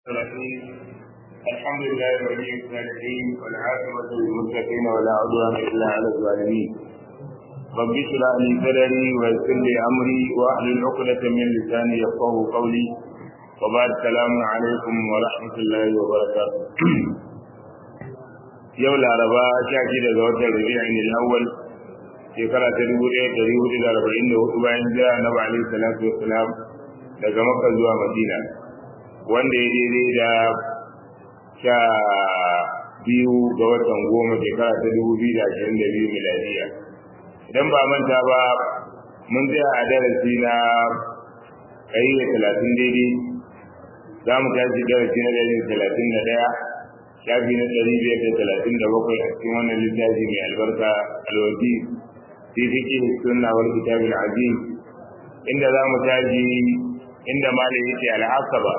الرحيم الحمد لله ولي الصالحين والعاقبة للمتقين ولا عدوان إلا على الظالمين رب اشرح لي صدري ويسر لي أمري وأحلل عقدة من لساني يفقه قولي وبعد السلام عليكم ورحمة الله وبركاته yau laraba sha shida ga watan rabi'in al-awwal shekara ta dubu ɗaya ɗari hudu da arba'in da hudu bayan jira na ba alaihi salatu wassalam daga makka zuwa madina wanda ya daidai da sha biyu ga watan goma shekara ta dubu biyu da ashirin da biyu miladiya idan ba manta ba mun tsaya a darasi na ɗari da talatin daidai za mu tashi darasi na ɗari da talatin da ɗaya shafi na ɗari biyar da talatin da bakwai a cikin wannan littafi mai albarka alwazi fi fiƙi sunna wal kitab al-azim inda za mu tashi inda malam yake al-asaba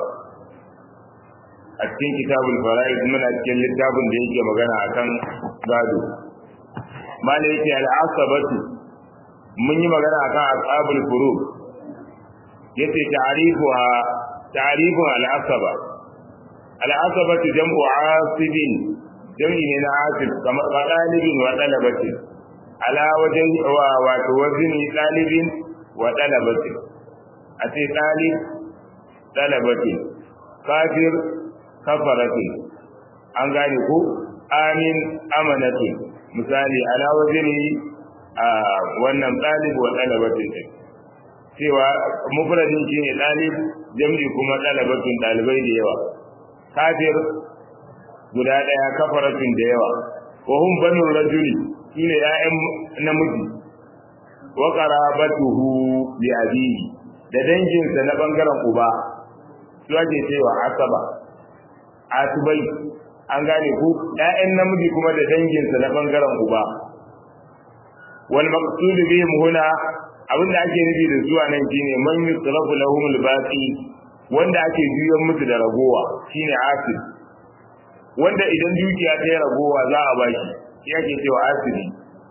a cikin kitabul fara'id muna cikin littafin da yake magana akan gado malam yake al-asabatu mun yi magana akan ashabul furu yace ta'rifuha ta'rifun al-asaba al'asabatu jam'u asibin jam'i ne na asib kamar ba dalibin wa dalabati ala wajen wa wato wazini dalibin wa dalabati a ce dalib dalabati kafir kafarati an gane ko amin amanati misali ala wazini a wannan dalib wa dalabati cewa mufradin shine dalib jam'i kuma dalabatun dalibai da yawa kafir guda daya kafaratin da yawa wa hum banu rajuli shine ya'yan namiji wa qarabatuhu bi abihi da danginsa na bangaren uba su ake cewa asaba asubai an gane ku ya'yan namiji kuma da danginsa na bangaren uba wal maqsud bihim huna abinda ake nufi da zuwa nan shine man yusrafu lahum al-baqi wanda ake juyan musu da ragowa shine asir wanda idan dukiya ta yi ragowa za a ba shi shi ake cewa asiri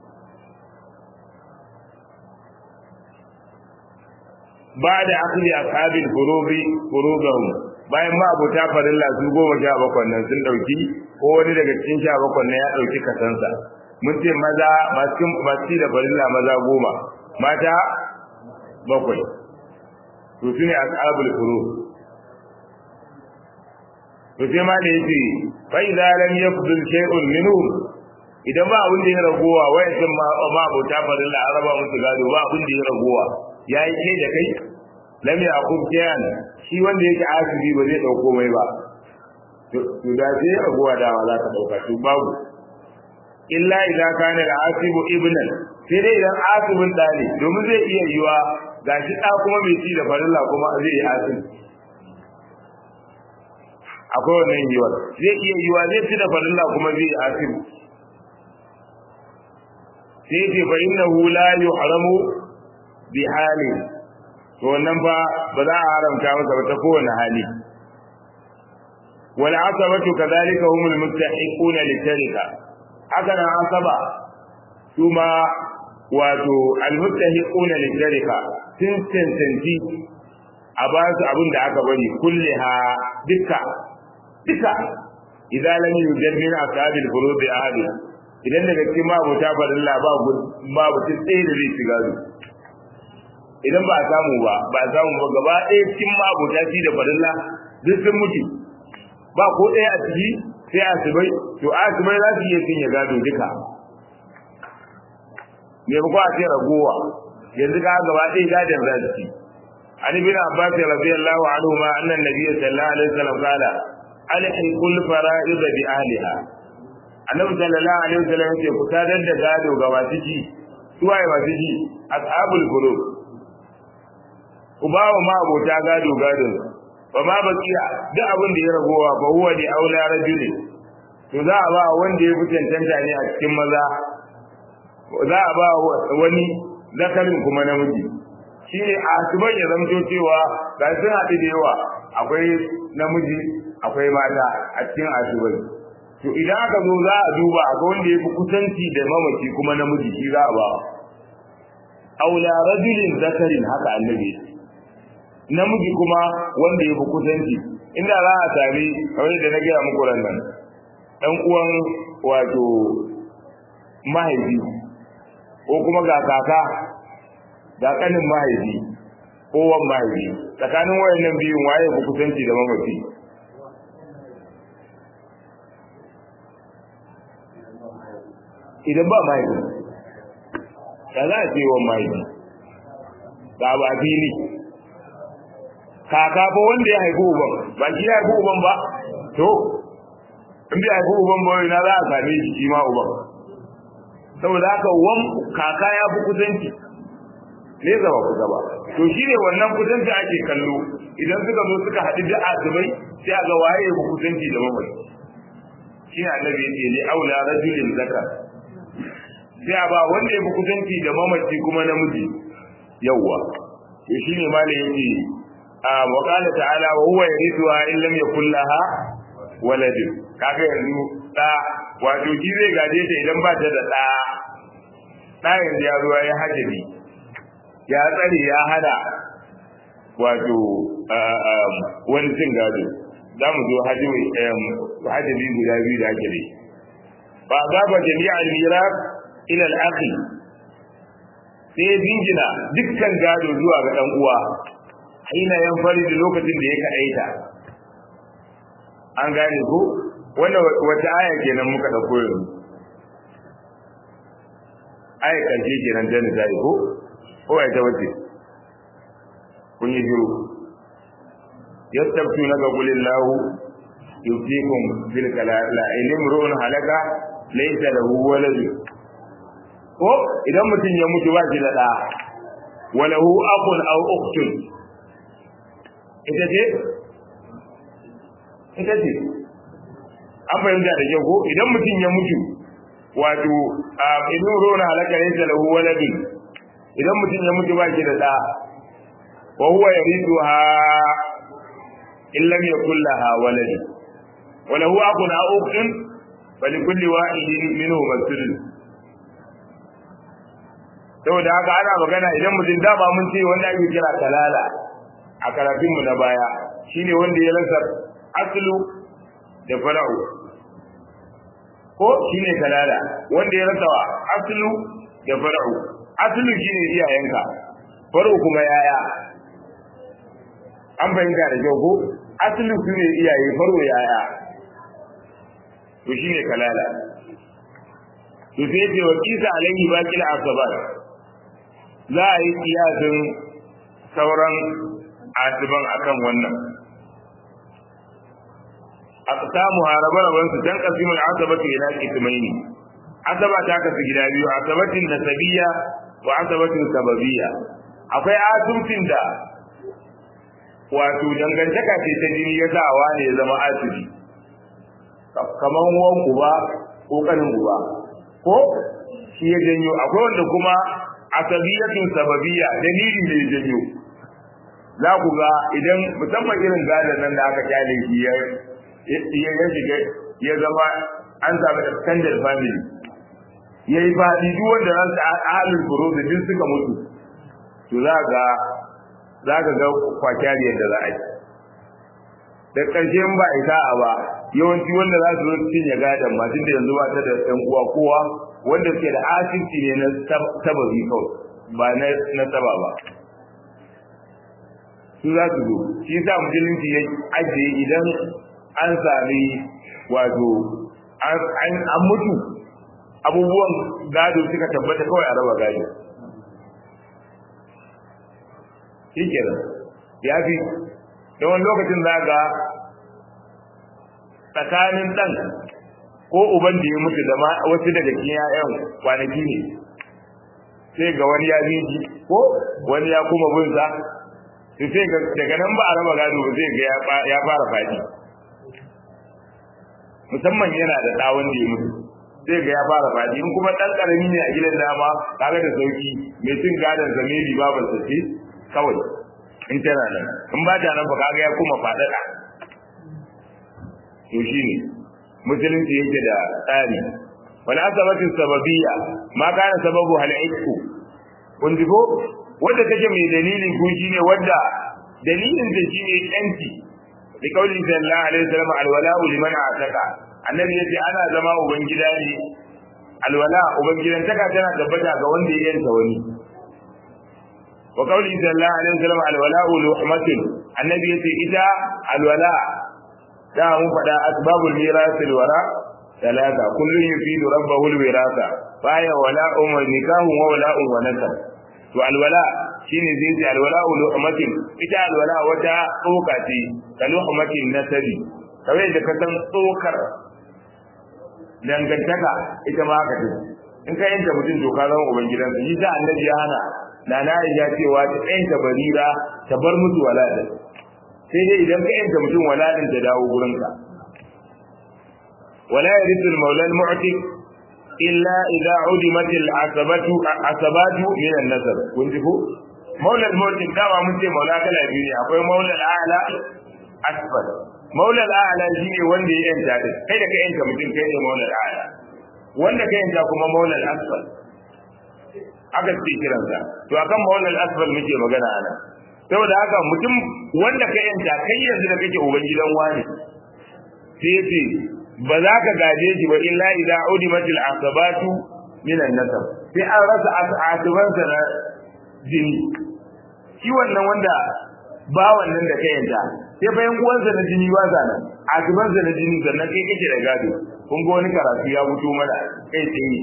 ba da akali ashabin furubi furubahum bayan ma abota farilla su goma sha bakwai nan sun dauki ko wani daga cikin sha bakwai nan ya dauki kasansa mun ce maza masu masu da farilla maza goma mata bakwai to su ne ashabul furub to sai ma da yake fa idza lam yafdul shay'un minhum idan ba abin da ya ragowa wayan ma ma abota farilla araba musu gado ba abin da ya ragowa yayi kai da kai lam yaqub kayan shi wanda yake asibi ba zai dauko mai ba to da sai ragowa da za ka dauka to babu illa idan kana al-asibu ibnan sai dai idan asibin dali domin zai iya yiwa gashi da kuma mai ci da farilla kuma zai yi asibi akwai wannan yiwuwar zai iya yiwa zai ci da farilla kuma zai yi asiru sai ce fa innahu la yuhramu bi hali to wannan fa ba za a haramta masa ba ta kowane hali wal asabatu kadhalika humul mustahiquna litarika haka nan asaba kuma wato al mustahiquna litarika sun cancanci a ba su abin da aka bari kulliha dukka duka idan lam yujad min ashabil furud ahad idan daga cikin mabuta farilla ba ba mutum ɗaya da zai shiga su idan ba a samu ba ba a samu ba gaba ɗaya cikin mabuta shi da farilla duk sun mutu ba ko ɗaya a ciki sai asibai to asibai za su iya cinye gado duka me ba ko a ce ragowa yanzu ka gaba ɗaya gadon za su ci عن ابن عباس رضي الله عنهما أن النبي صلى الله عليه وسلم قال alhiqu al-fara'id bi ahliha annabi sallallahu alaihi wasallam yake ku tadar da gado ga masu ji suwaye masu ji ashabul qulub ubawa ma abota gado gado ba ma bakiya duk abin da ya ragowa ba huwa di aula rajuli to za a ba wanda ya fi tantanta ne a cikin maza za a ba wani zakarin kuma namiji shi ne a asibai ya zamto cewa ga sun haɗu da yawa akwai namiji akwai mata a cikin asibai to idan aka zo za a duba akwai wanda ya fi kusanci da mamaci kuma namiji shi za a ba aula rajulin zakarin haka annabi namiji kuma wanda ya fi kusanci inda za a sami kamar da na gaya muku ran nan ɗan uwan wato mahaifi ko kuma ga kaka ga kanin mahaifi ko wan mahaifi tsakanin wayannan biyun waye ku kusanci da mamaci idan ba mahaifi da za a ce wan mahaifi ga ba fili kaka ko wanda ya haifi uban ba shi ya haifi uban ba to in bai haifi uban ba na za a same shi shi ma uban saboda haka wan kaka ya fi kusanci ne zama kusa ba to shi ne wannan kusanci ake kallo idan suka zo suka haɗu da asibai sai a ga waye ya fi kusanci da mamaci shi ne annabi ya ce ne aula rajulin zakar sai a ba wanda ya fi kusanci da mamaci kuma namiji yawwa to shi ne malai yake a waƙala ta'ala wa huwa yarithuha in lam yakul laha walad kaga yanzu da wato shi zai gaje ta idan ba ta da da da yanzu ya ruwa ya hajjabi ya tsare ya hada wato wani cin gado za mu zo hajjabi guda biyu da ake dai ba za ba jami'ar miras ila al'aqi sai jingina dukkan gado zuwa ga dan uwa hina yan fari da lokacin da ya kaɗaita an gane ko wanda wata aya kenan muka ɗauko yanzu aya karshe kenan ta nisa ko ko ya ta wace kun yi shiru yastabtu naka qulillahu yufikum fil kalala ilim ru'un halaka laysa lahu walad ko idan mutum ya mutu ba shi da da walahu aqul aw ukhtun ita ce ita ce an fahimta da kyau ko idan mutum ya mutu wato a inu rona halaka ne da lahu waladin idan mutum ya mutu ba shi da da wa huwa yarithuha in lam yakul laha walad wa lahu aqun aw ukhtun fa li kulli wahidin minhum as-sudus saboda haka ana magana idan mutum dama mun ce wanda ake kira kalala a karatunmu na baya shine wanda ya rasa aslu da fara'u ko shine kalala wanda ya rasa aslu da fara'u aslu shine iyayenka fara'u kuma yaya an fahimta da kyau ko aslu shine iyaye fara'u yaya to shine kalala to sai ce wa kisa alaihi baqil asabar za a yi kiyasin sauran asiban akan wannan aqsamu haraban su dan qasimul asabatu ila qismaini asaba ta kasu gida biyu asabatin nasabiyya wa asabatin sababiyya akwai asubtin da wato dangantaka ce ta jini ya sa ne ya zama asibi kamar wan uba ko kanin uba ko shi ya janyo akwai wanda kuma asabiyatun sababiyya dalili ne ya janyo za ku ga idan musamman irin gadon nan da aka kyale shi ya ya shiga ya zama an samu extended family ya yi faɗi duk wanda ran sa ahalin furo da duk suka mutu to za ga za ka ga kwakyari yadda za a yi da ƙarshe in ba isa a ba yawanci wanda za su zo cinye gadon ma tunda yanzu ba ta da ɗan uwa kowa wanda suke da asibiti ne na sababi kawai ba na saba ba su za su zo shi sa musulunci ya ajiye idan an sami wato an mutu abubuwan gado suka tabbata kawai a raba gado shi kenan ya fi da wani lokacin za ga tsakanin ɗan ko uban da ya mutu da wasu daga cikin 'ya'yan kwanaki ne sai ga wani ya biji ko wani ya kuma bin sa to sai daga nan ba a raba gado ba zai ga ya fara fadi musamman yana da ɗawon da ya mutu zai ga ya fara fadi in kuma ɗan ƙarami ne a gidan dama kaga da sauki mai cin gadon zamiri babar sa ce kawai in tana nan in ba ta nan ba kaga ya kuma faɗaɗa to shine musulunci yake da tsari wal asabatin sababiyya ma kana sababu hal isku kun ji ko wanda take mai dalili ko shine wanda dalilin da shine yanci bi kauli sallallahu alaihi wasallam alwala'u liman ataka annabi yace ana zama uban gida ne alwala uban gidan taka tana tabbata ga wanda ya yanta wani wa kauli sallallahu alaihi wasallam alwala'u luhmatun annabi yace ita alwala da mun faɗa asbabul mirasil wara talata kullun yufidu rabbahu alwirasa baya wala'un wa nikahun wa wala'un wa nasab to alwala shine zai ce alwala luhmatin ita alwala wata tsoka ce ka luhmatin nasabi kawai da ka san tsokar dangantaka ita ma haka ce in ka yanka mutum to ka zama uban gidansa shi da annabi ya hana na na ya cewa ta yanka barira ta bar musu waladin sai dai idan ka yanka mutum waladin ta dawo gurinka wala yarithu al-mawla al-mu'tiq illa idza udimat al-asabatu asabatu min an-nasab kun ji ko maula al-mu'tiq dama mun ce maula kala biyu ne akwai maula al-a'la asfal maula al-a'la shine wanda ya yanta din kai da ka yanka mutum kai ne maula al-a'la wanda ka yanta kuma maula al-asfal aka ce kiransa to akan maula al-asfal muke magana ana saboda haka mutum wanda ka yanta kai yanzu da kake uban gidan wani sai ce ba za ka gaje shi ba illa idza udimatil asabatu min an-nasab sai an rasa asibansa na jini shi wannan wanda ba wannan da ka yanta sai bayan uwansa na jini ba sa nan asibansa na jini sannan kai kake da gado kun ga wani karatu ya fito mana kai tsaye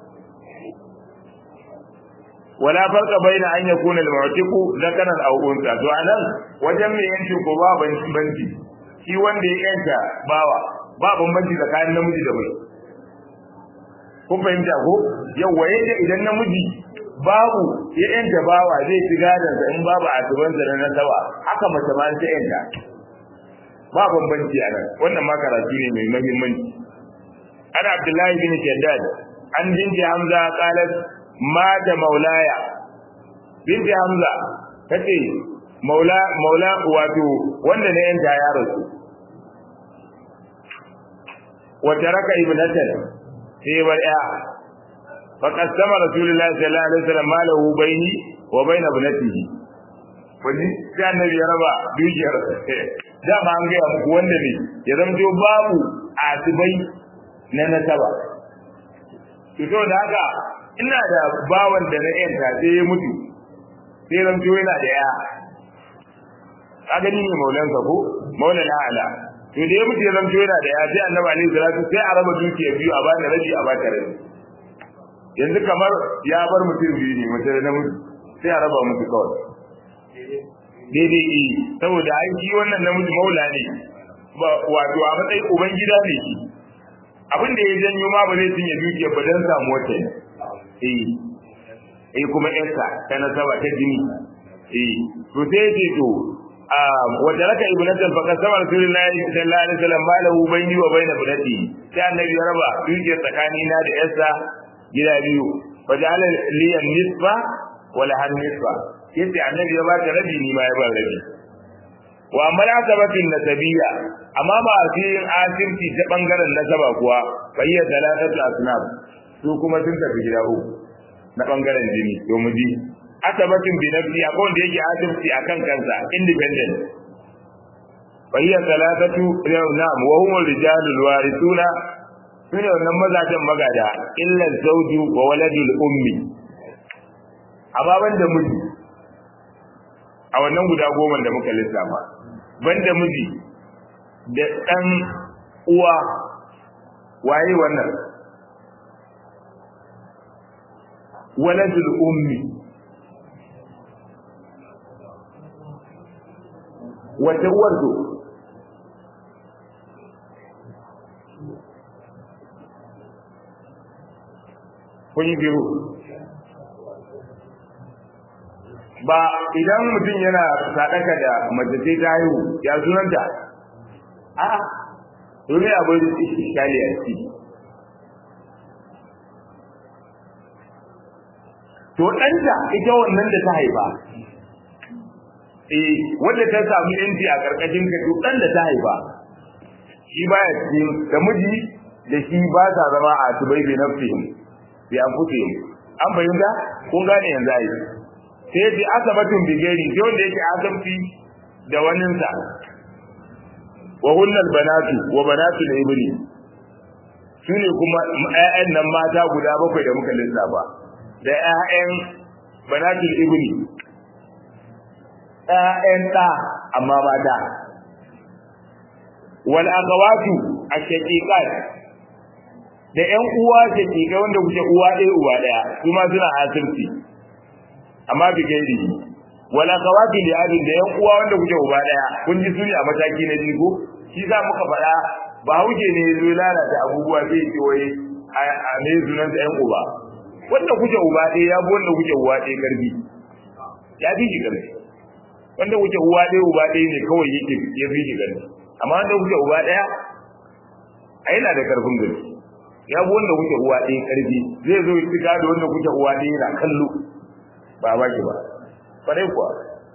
wala farqa baina an yakuna al-mu'tiqu zakaran aw unsa to anan wajen me yanci ko ba banci shi wanda ya yanta bawa ba bambanci tsakanin namiji da mace kun fahimta ko yawa yadda idan namiji babu ya yanta bawa zai ci gadon sa in babu a tuban sa na sawa haka mace ma ta yanta ba bambanci a nan wannan ma karatu ne mai muhimmanci ana abdullahi bin shaddad an jinji hamza qalat ma da maulaya binti hamza tace maula maula wato wanda na yanta ya rasu wata raka ibnatan sai bar ya fa qasama rasulullahi sallallahu alaihi wasallam malahu baini wa baina ibnatihi wani sai annabi ya raba dukiyar dama an gaya muku wanda ne ya zamto babu asibai na nasaba to da haka ina da bawan da na yanta sai ya mutu sai zamto yana da ya kaga ni ne maulansa ko maulana ala to da ya mutu ya zamto yana da ya sai annabi alaihi salatu sai a raba dukiya biyu a bani rabi a baka rabi yanzu kamar ya bar mutum biyu ne mace da namiji sai a raba musu kawai daidai yi saboda an shi wannan namiji maula ne wato a matsayin uban gida ne shi abin da ya janyo ma ba zai cinye dukiya ba don samu wata ne eh eh kuma yarsa ta nasaba ta jini eh to sai ya ce to wanda raka ibnatan fa kasama rasulullahi sallallahu alaihi wasallam malahu bayni wa bayna ibnati sai annabi ya raba dukiya tsakani na da yarsa gida biyu wa ja'ala li nisfa wa la nisfa yace annabi ya bata rabi ni ma ya ba rabi wa amala sabatin nasabiyya amma ba a cikin asirci ta bangaren nasaba kuwa bayya talatatu asnaf su kuma sun tafi gida uku na bangaren jini to mu ji asabatin bi nafsi akwai wanda yake asirci akan kansa independent bayya talatatu na'am wa hum rijalul warithuna sune wannan mazajen magada illa zawju wa waladul ummi ababan da miji a wannan guda goma da muka lissafa banda miji da ɗan uwa waye wannan waladul ummi wata uwar to kun yi biyu ba idan mutum yana sadaka da mace sai ta haihu ya sunanta a domin abin iskali a ciki to ɗanta ita wannan da ta haifa eh wanda ta samu yanci a ƙarƙashin ka to ɗan da ta haifa shi baya cikin da miji da shi ba sa zama a tubai bi nafsihim bi anfusihim an fahimta kun gane yanzu ai sai bi asabatun bigeri sai wanda yake asabti da waninsa wa hunnal banatu wa banatul ibni sune kuma ƴaƴan nan mata guda bakwai da muka lissafa da ƴaƴan banatul ibni ƴaƴan ɗa amma mata wal akhawatu ashaqiqat da ƴan uwa shaqiqai wanda kuke uwa ɗaya uwa ɗaya kuma suna asirci amma bi gairi wal akhawati li abin da ƴan uwa wanda kuke uba ɗaya kun ji suni a mataki na biyu ko shi za muka faɗa ba huje ne zo lalata abubuwa sai ce wai a ne sunan ƴan uba wanda kuke uba ɗaya ya bi wanda kuke uwa ɗaya karfi ya fi shi karfi wanda kuke uwa ɗaya uba ɗaya ne kawai yake ya fi shi karfi amma wanda kuke uba ɗaya a yana da karfin gari ya bi wanda kuke uwa ɗaya karfi zai zo ya da wanda kuke uwa ɗaya yana kallo ba ba ki ba kwarai kuwa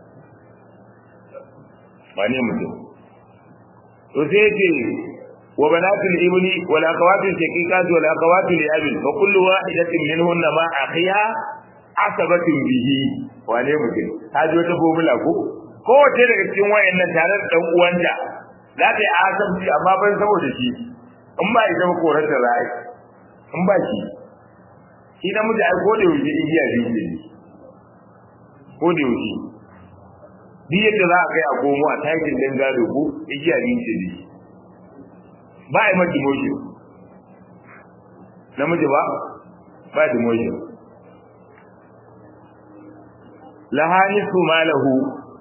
ba ne mutum to sai ce wa banatul ibni wal akhawati shaqiqat wal akhawati li abi wa kullu wahidatin minhunna ma akhiha asabatin bihi wane mutum ta ji wata formula ko kowace daga cikin wayannan tare da dan uwanta za ta yi asabci amma ban saboda shi in ba ita ba korar da ra'ayi in ba shi shi namiji ai ko da yaushe igiya biyu ne ko da yaushe duk yadda za a kai a komo a takin dan gado ko igiya biyu ce ne ba a yi ma demotion namiji ba ba demotion lahani su malahu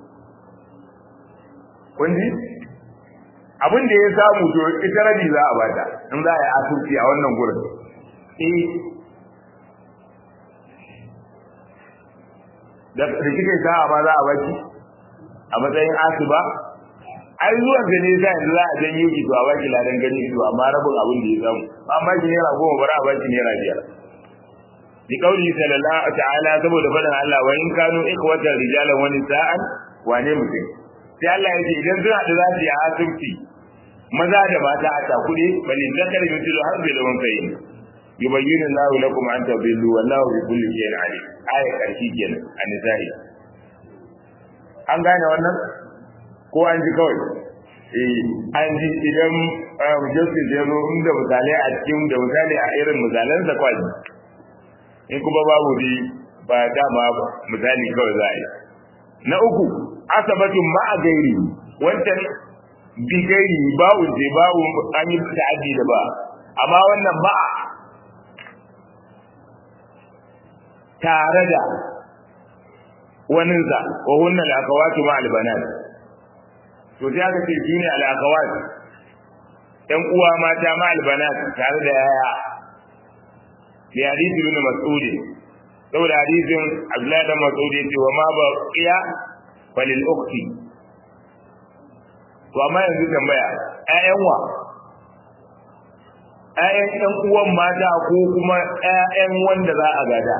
kun ji abin da ya samu to ita rabi za a bata in za a yi asirci a wannan gurin eh da rikice sa'a ma za a baki a matsayin asiba ai zuwan da ne sai yanzu za a janyo ki to a baki ladan gani ido amma rabin abin da ya samu an baki naira goma bara a baki naira biyar bi kauli sallallahu ta'ala saboda faɗin Allah wa in kanu ikhwatan rijalan wa nisa'an wane mutum sai Allah ya ce idan suna da za su yi asirci maza da mata a takuɗe bali zakar yutul harbi da wankai yubayyinu Allahu lakum an tadillu wallahu bi kulli shay'in alim aya karshi kenan a nisa'i an gane wannan ko an ji kawai eh an ji idan justice ya zo inda misalai a cikin da misali a irin misalan sa kwaji in kuma babu bi ba dama misali kawai za a yi na uku asabatun ma a gairi wancan bi gairi babu je babu an yi ta'addi da ba amma wannan ba tare da waninsa wa hunna al-akawatu ma al-banat to sai aka ce shine al-akawat ɗan uwa mata ma al-banat tare da yaya bi hadisi ibn mas'ud saboda hadisin Abdullahi da Mas'ud yace wa ma ba qiya falil ukhti to amma yanzu tambaya ƴaƴan wa ƴaƴan ɗan uwan mata ko kuma ƴaƴan wanda za a gada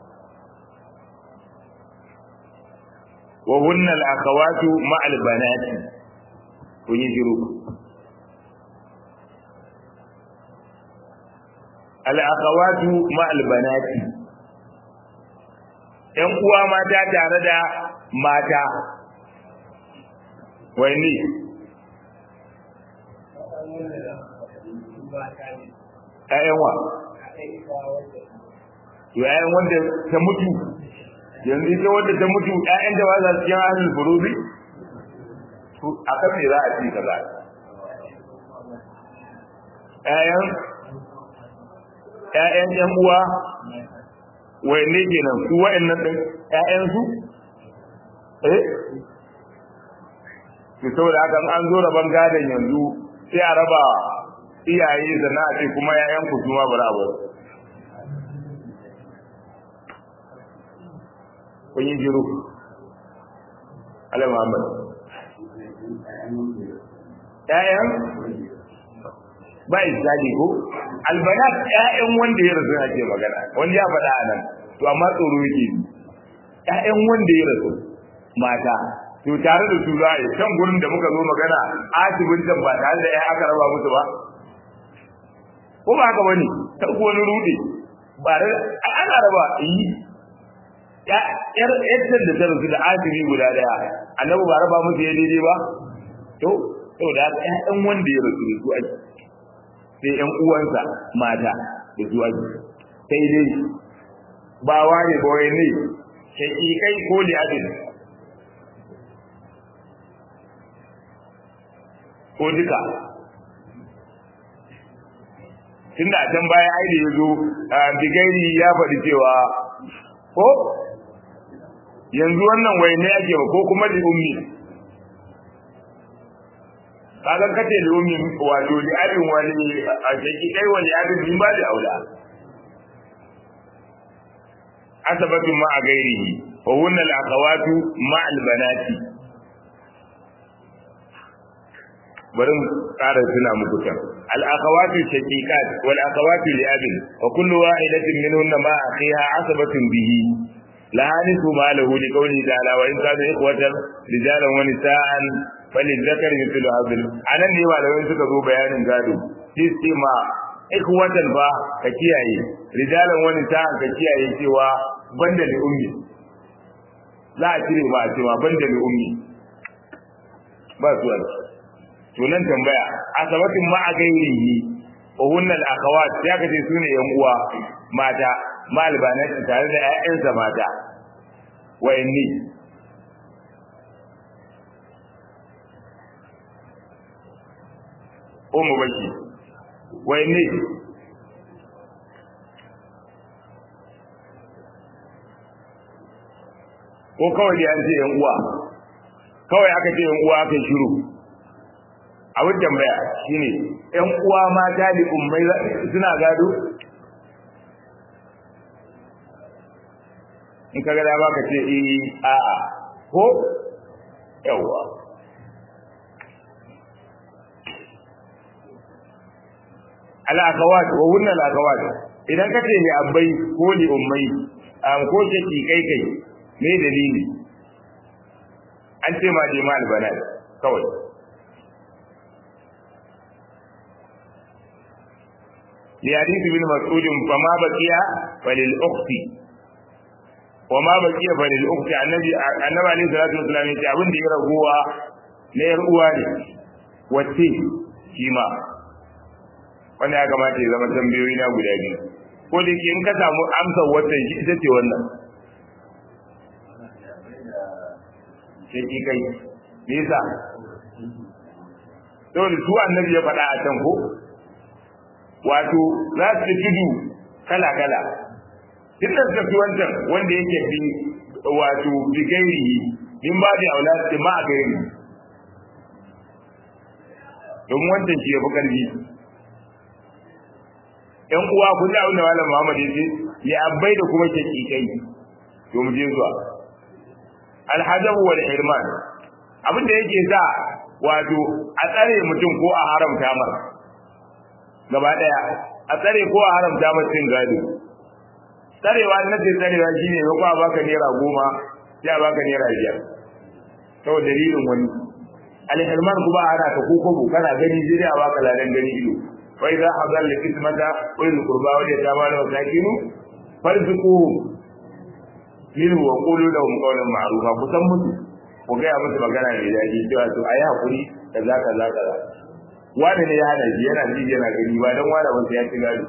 وهن الأخوات مع البنات ويجروا الأخوات مع البنات ‘yan uwa mata tare da mata wani ‘ya'yan wa ‘ya'yan wanda ta mutu yanzu ita wadda ta mutu ƴaƴan da ba za su cikin ahlul furubi to akan me za a ci kaza ƴaƴan ƴaƴan ƴan uwa wayanne kenan su wayannan din ƴaƴan su eh to saboda haka an zo raban gadon yanzu sai a raba iyaye da na ce kuma ƴaƴan ku kuma bara ba kun yi jiru ala muhammad ƴaƴan ba izali ko albanat ƴaƴan wanda ya rasu ake magana wanda ya faɗa a nan to amma tsoro yake ƴaƴan wanda ya rasu mata to tare da su za a yi can gurin da muka zo magana asibin can ba tare da ya aka raba musu ba ko ba haka bane ta wani rudi ba ana raba yi yar yadda da ta rasu da asibi guda daya annabi ba raba musu ya daidai ba to saboda ƴaƴan wanda ya rasu da su ake sai ƴan uwansa mata da su ake sai dai ba ware ba wai ne shaƙiƙai ko li'abin ko duka tunda a can baya ai da ya zo bigairi ya faɗi cewa ko yanzu wannan wai ne ake ba ko kuma da ummi kaga kace da ummi wato da abin wani a shaki kai wani abin din ba da aula asabatu ma a gairihi wa hunna al-akhawatu ma al-banati bari mu ƙara tuna muku can al-akhawatu shaqiqat wal akhawatu li abin wa kullu wahidatin minhunna ma akhiha asabatun bihi lahanisu ma lahu li qawli ta'ala wa in kanu ikhwatan rijalan wa nisa'an falidhakar mithlu hadhil anan ne malamai suka zo bayanin gado sai ma ikhwatan ba ka kiyaye rijalan wa nisa'an ka kiyaye cewa banda li ummi za a cire ba a cewa banda li ummi ba su wani to nan tambaya asabatin ma a gairihi wa hunnal akhawat ya kace sune yan uwa mata malbanati tare da ƴaƴansa mata wayanni ummu baki wayanni ko kawai da an ce yan uwa kawai aka ce yan uwa aka shiru abin tambaya shine yan uwa mata da ummai suna gado in ka gada ba ka ce eh a'a ko yawa al-akhawat wa hunna al-akhawat idan ka ce ne abbai ko li ummai am ko ce ki kai kai me dalili an ce ma je mal banat kawai li hadith bin mas'ud fa ma baqiya walil ukhti wa ma baqiya fa lil ukhti annabi annabi alayhi salatu wasallam yace abin da ya ragowa na yar uwa ne wacce shi ma wanda ya kamata ya zama tambayoyi na guda biyu ko da ke in ka samu amsar watan shi ita ce wannan sai ki kai me yasa saboda su annabi ya faɗa a can ko wato za su tudu kala kala duk da suka fi wancan wanda yake bi wato bigairi in ba da aula su ma a gairi domin wancan shi ya fi ƙarfi ‘yan uwa kun ji abin da malam Muhammad ya ce ya abbai da kuma shakikai to mu je zuwa alhajabu wal hirman abin da yake sa wato a tsare mutum ko a haramta mar gaba daya a tsare ko a haramta mar cin gado tsarewa na ce tsarewa shine ko a baka naira goma sai a baka naira biyar saboda dalilin wani alhirman kuma ana ka ko kobo kana gani sai a baka ladan gani ido fa idza hadal kismata ulil qurba wal yatama wal masakin farzuquhum minhu wa qulu lahum qawlan ma'rufa kusan musu ku ga ya musu magana mai daɗi cewa to ayi hakuri kaza kaza kaza wani ne ya hana shi yana ji yana gani ba dan wani wanda ya ci gado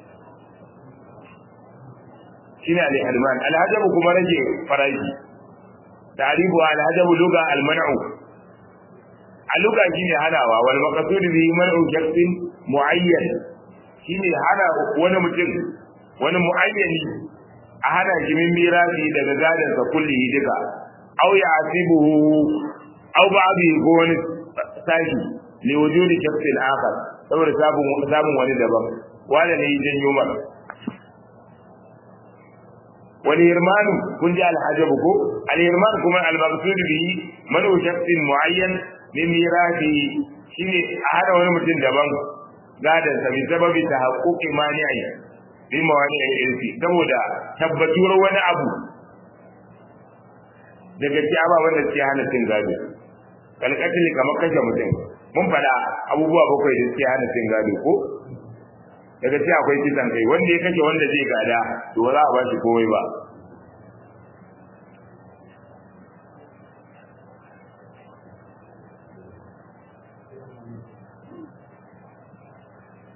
shine al-hirman al-hajabu kuma rage faraji ta'ribu al-hajabu luga al-man'u al-luga shine hanawa wal maqsud bi man'u shakhsin muayyan shine hana wani mutum wani muayyani a hana shi min mirasi daga gadan sa kulli duka aw ya'tibuhu aw ba'di ko wani sashi li wujudi shakhsin akhar saboda sabon sabon wani daban wanda ne janyo maka wani hirmanu kun ji alhajabu ko alhirman kuma almaqsud bihi man shakhsin muayyan min mirathi shine a hada wani mutum daban gadan sa bi sababi tahaqquqi mani'i bi mawani al-irsi saboda tabbatuwar wani abu daga ci ababen da suke hana cin gado kalkatili kamar kashe mutum mun faɗa abubuwa bakwai da suke hana cin gado ko daga ci akwai kisan kai wanda ya kashe wanda zai gada to ba za a ba shi komai ba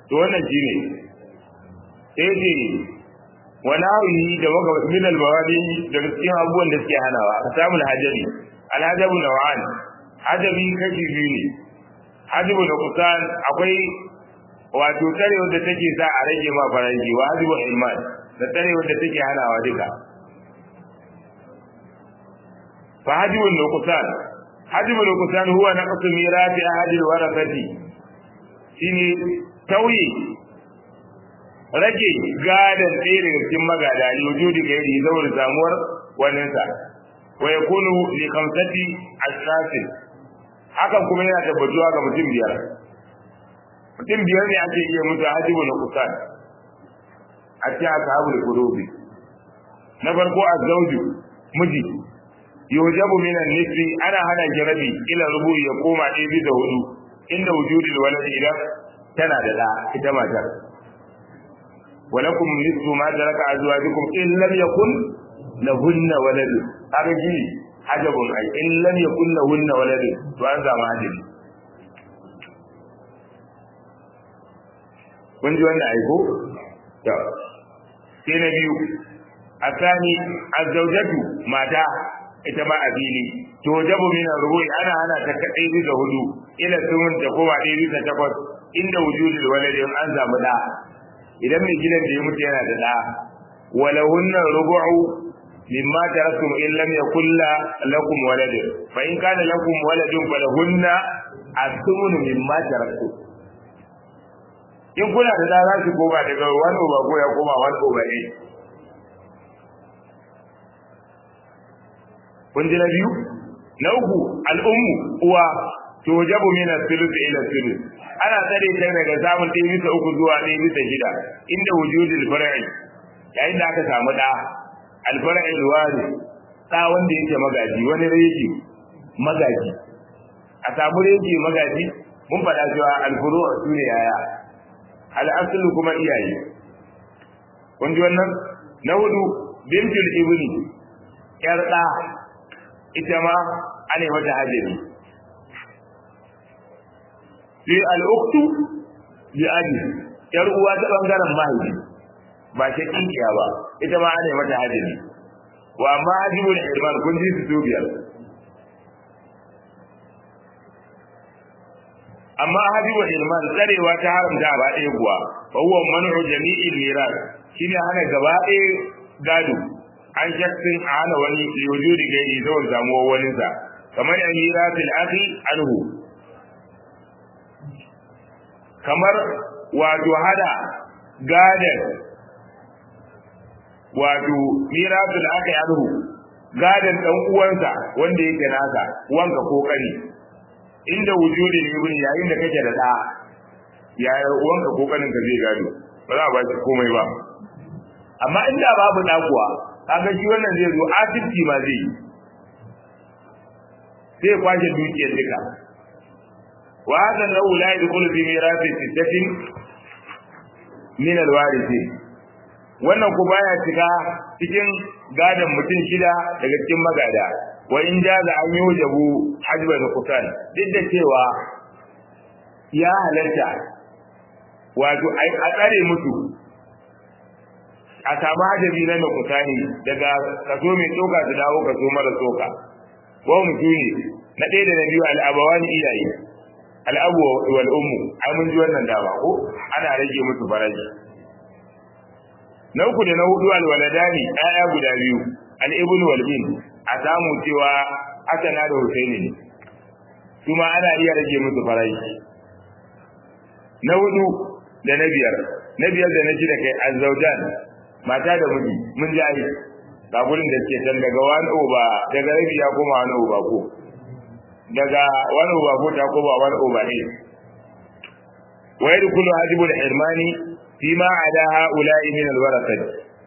to wannan shine sai ce wani hawi da maka min al-mawadi da cikin abubuwan da suke hanawa samun hajabi al-hajabu naw'an hajabi kashi biyu ne hajabu da kusan akwai wato tare wanda take sa a rage ma faraji wa hajabu ilman da tare wanda take hanawa duka fa hajabu da kusan hajabu da kusan huwa naqsu mirati ahadil warasati shine tauye rage gadan ɗaya daga cikin magada ne wujudi ga yadda saboda samuwar waninsa wa ya kunu li kamsati ashrafin hakan kuma yana tabbatuwa ga mutum biyar mutum biyar ne ake iya mutu hajibu na kusan a cikin ashabu da kurobi na farko azzauju miji yujabu minan nisri ana hana jarabi ila rubu ya koma ɗaya bisa hudu inda wujudul walad idan tana da da ita matar ولكم نصف ما ترك ازواجكم ان لم يكن لهن ولد هذا جي عجب اي ان لم يكن لهن ولد to an zama hadiri kun ji wannan aiko to sai na biyu asani azzaujatu mata ita ma a fili to jabu min rubu'i ana ana ta kadai bisa hudu ila sun ta kowa ɗaya bisa takwas inda wujudul waladin an zamu da idan mai gidan da ya mutu yana da da walahunna rubu'u mimma taraktum in lam yakul lakum walad fa in kana lakum waladun falahunna as-sumun mimma taraktum in kuna da da za su koma daga wani uba ko ya koma wani uba ne kun ji na biyu na uku al'ummu uwa to jabu min as-sulus ila sulus ana tsare ta daga samun ɗaya bisa uku zuwa ɗaya bisa shida inda wujudul far'i yayin da aka samu ɗa alfar'i alwari ɗa wanda yake magaji wani reji magaji a samu reji magaji mun faɗa cewa alfuru su ne yaya al'asulu kuma iyaye kun ji wannan na hudu bintul ibni yar ɗa ita ma ana mata hajjari sai al'uktu bi abi yar uwa ta bangaren mahaifi ba ta kinkiya ba ita ma ana mata hajji wa amma hajibul irman kun ji su biyar amma hajibul irman tsarewa ta haramta ba ɗaya kuwa fa huwa man'u jami'il miras shine hana gaba ɗaya gado an shakkin a hana wani liwujudi gairi saboda samuwar waninsa kamar amiratul akhi anhu kamar wato hada gadan wato mirasul aka yi alhu gadan dan uwansa wanda yake nasa wanka ko kani inda wujudi ne ibn yayin da kake da da ya wanka ko kanin ka zai gado ba za a ba shi komai ba amma inda babu da kuwa kaga shi wannan zai zo asibiti ma zai yi sai kwashe dukiyar duka وهذا النوع لا يدخل في ميراث ستة من الوارثين wannan ku baya shiga cikin gadon mutum shida daga cikin magada wa in jaza an yi wajabu hajba da kusan duk da cewa ya halarta wato a tsare musu a samu hajabi na mai kusani daga kaso mai tsoka su dawo kaso mara tsoka wa mutune na ɗaya da na biyu al'abawani iyaye al'abu wal ummu ai mun ji wannan dama ko ana rage musu faraji na uku da na hudu al waladani ayya guda biyu al ibn wal bin a samu cewa asana da husaini ne kuma ana iya rage musu faraji na hudu da na biyar na biyar da na shida kai azzaujan mata da miji mun ji ai ga gurin da ke can daga wani oba daga rabi ya koma wani oba ko daga wani oba ko ta koma wani oba ne wa yadkhulu hajibul hirmani fi ma ada haula'i min alwarasat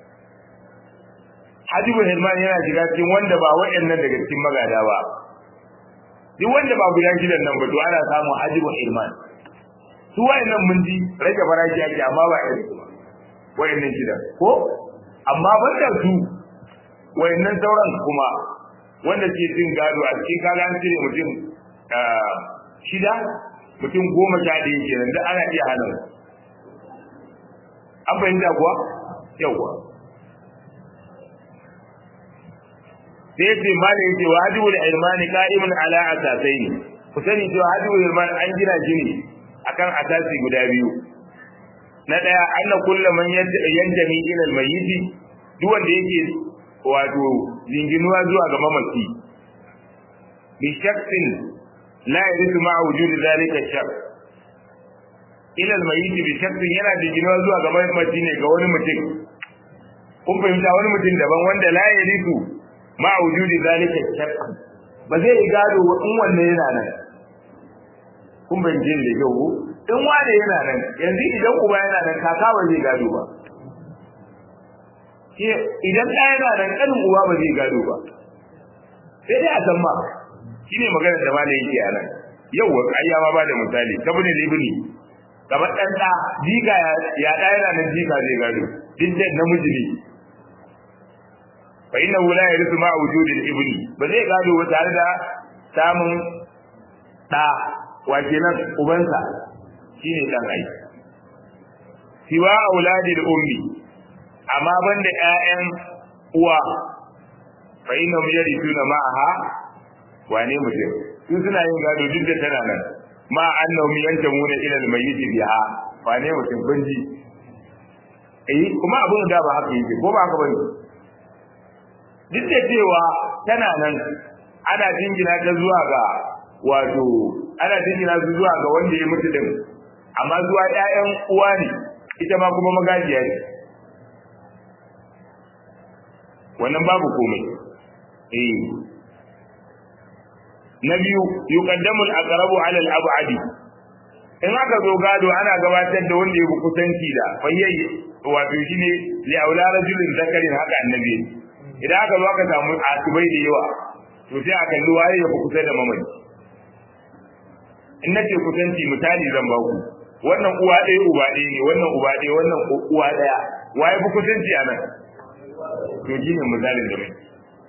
hajibul hirmani yana shiga cikin wanda ba waɗannan daga cikin magada ba duk wanda ba guda shidan nan ba to ana samun hajibul hirmani su wayannan mun ji rage farashi ake amma ba irin su wayannan shidan ko amma banda su wayannan sauran kuma wanda ke cin gado a cikin kaga an cire mutum shida mutum goma sha ɗaya kenan da ana iya hana an fahimta kuwa yawwa sai ce ma da yake wa hajjul ilmani qa'imun ala asasaini ku sani cewa hajjul ilmani an gina shi ne akan asasi guda biyu na daya anna kullu man yantami ila almayyit duk wanda yake wato jinginuwa zuwa ga mamaci bi shakkin la yarisu ma'a wujudi zalika shak ila almayyit bi shakkin yana jinginuwa zuwa ga mamaci ne ga wani mutum kun fahimta wani mutum daban wanda la yarisu ma wujudi zalika shakk ba zai yi gado in wanne yana nan kun ban jin da yau in wane yana nan yanzu idan uba yana nan kaka ba zai gado ba idan ɗaya yana nan ƙanin uba ba zai gado ba sai dai a san ma shine maganar da malai yake a nan yau wa ƙarya ma ba da misali kabin libni kamar ɗan ɗa jika ya ɗa yana nan jika zai gado duk da namiji ne fa inna la yarithu ma wujudi al-ibni ba zai gado ba tare da samun da wace nan ubansa shine dan ai siwa auladi al-ummi amma banda ƴaƴan uwa fa inna yarithuna ma'aha wane mutum su suna yin gado duk da tana nan ma annahum yantamuna ila al-mayyit biha wane mutum banji eh kuma abun da ba haka yake ko ba haka bane duk da cewa tana nan ana jingina ta zuwa ga wato ana jingina su zuwa ga wanda ya mutu din amma zuwa ƴaƴan uwa ne ita ma kuma magajiya ne wannan babu komai eh na biyu yuqaddamu al-aqrabu 'ala al-ab'adi in aka zo gado ana gabatar da wanda ya fi kusanci da fayyayi wato shine li aula rajulin zakarin haka annabi idan aka zo aka samu asibai da yawa to sai a kalli waye ya fi kusa da mamaci in nace kusanci misali zan ba ku wannan uwa ɗaya uba ɗaya ne wannan uba ɗaya wannan uwa ɗaya waye fi kusanci a nan to shi ne misalin da mai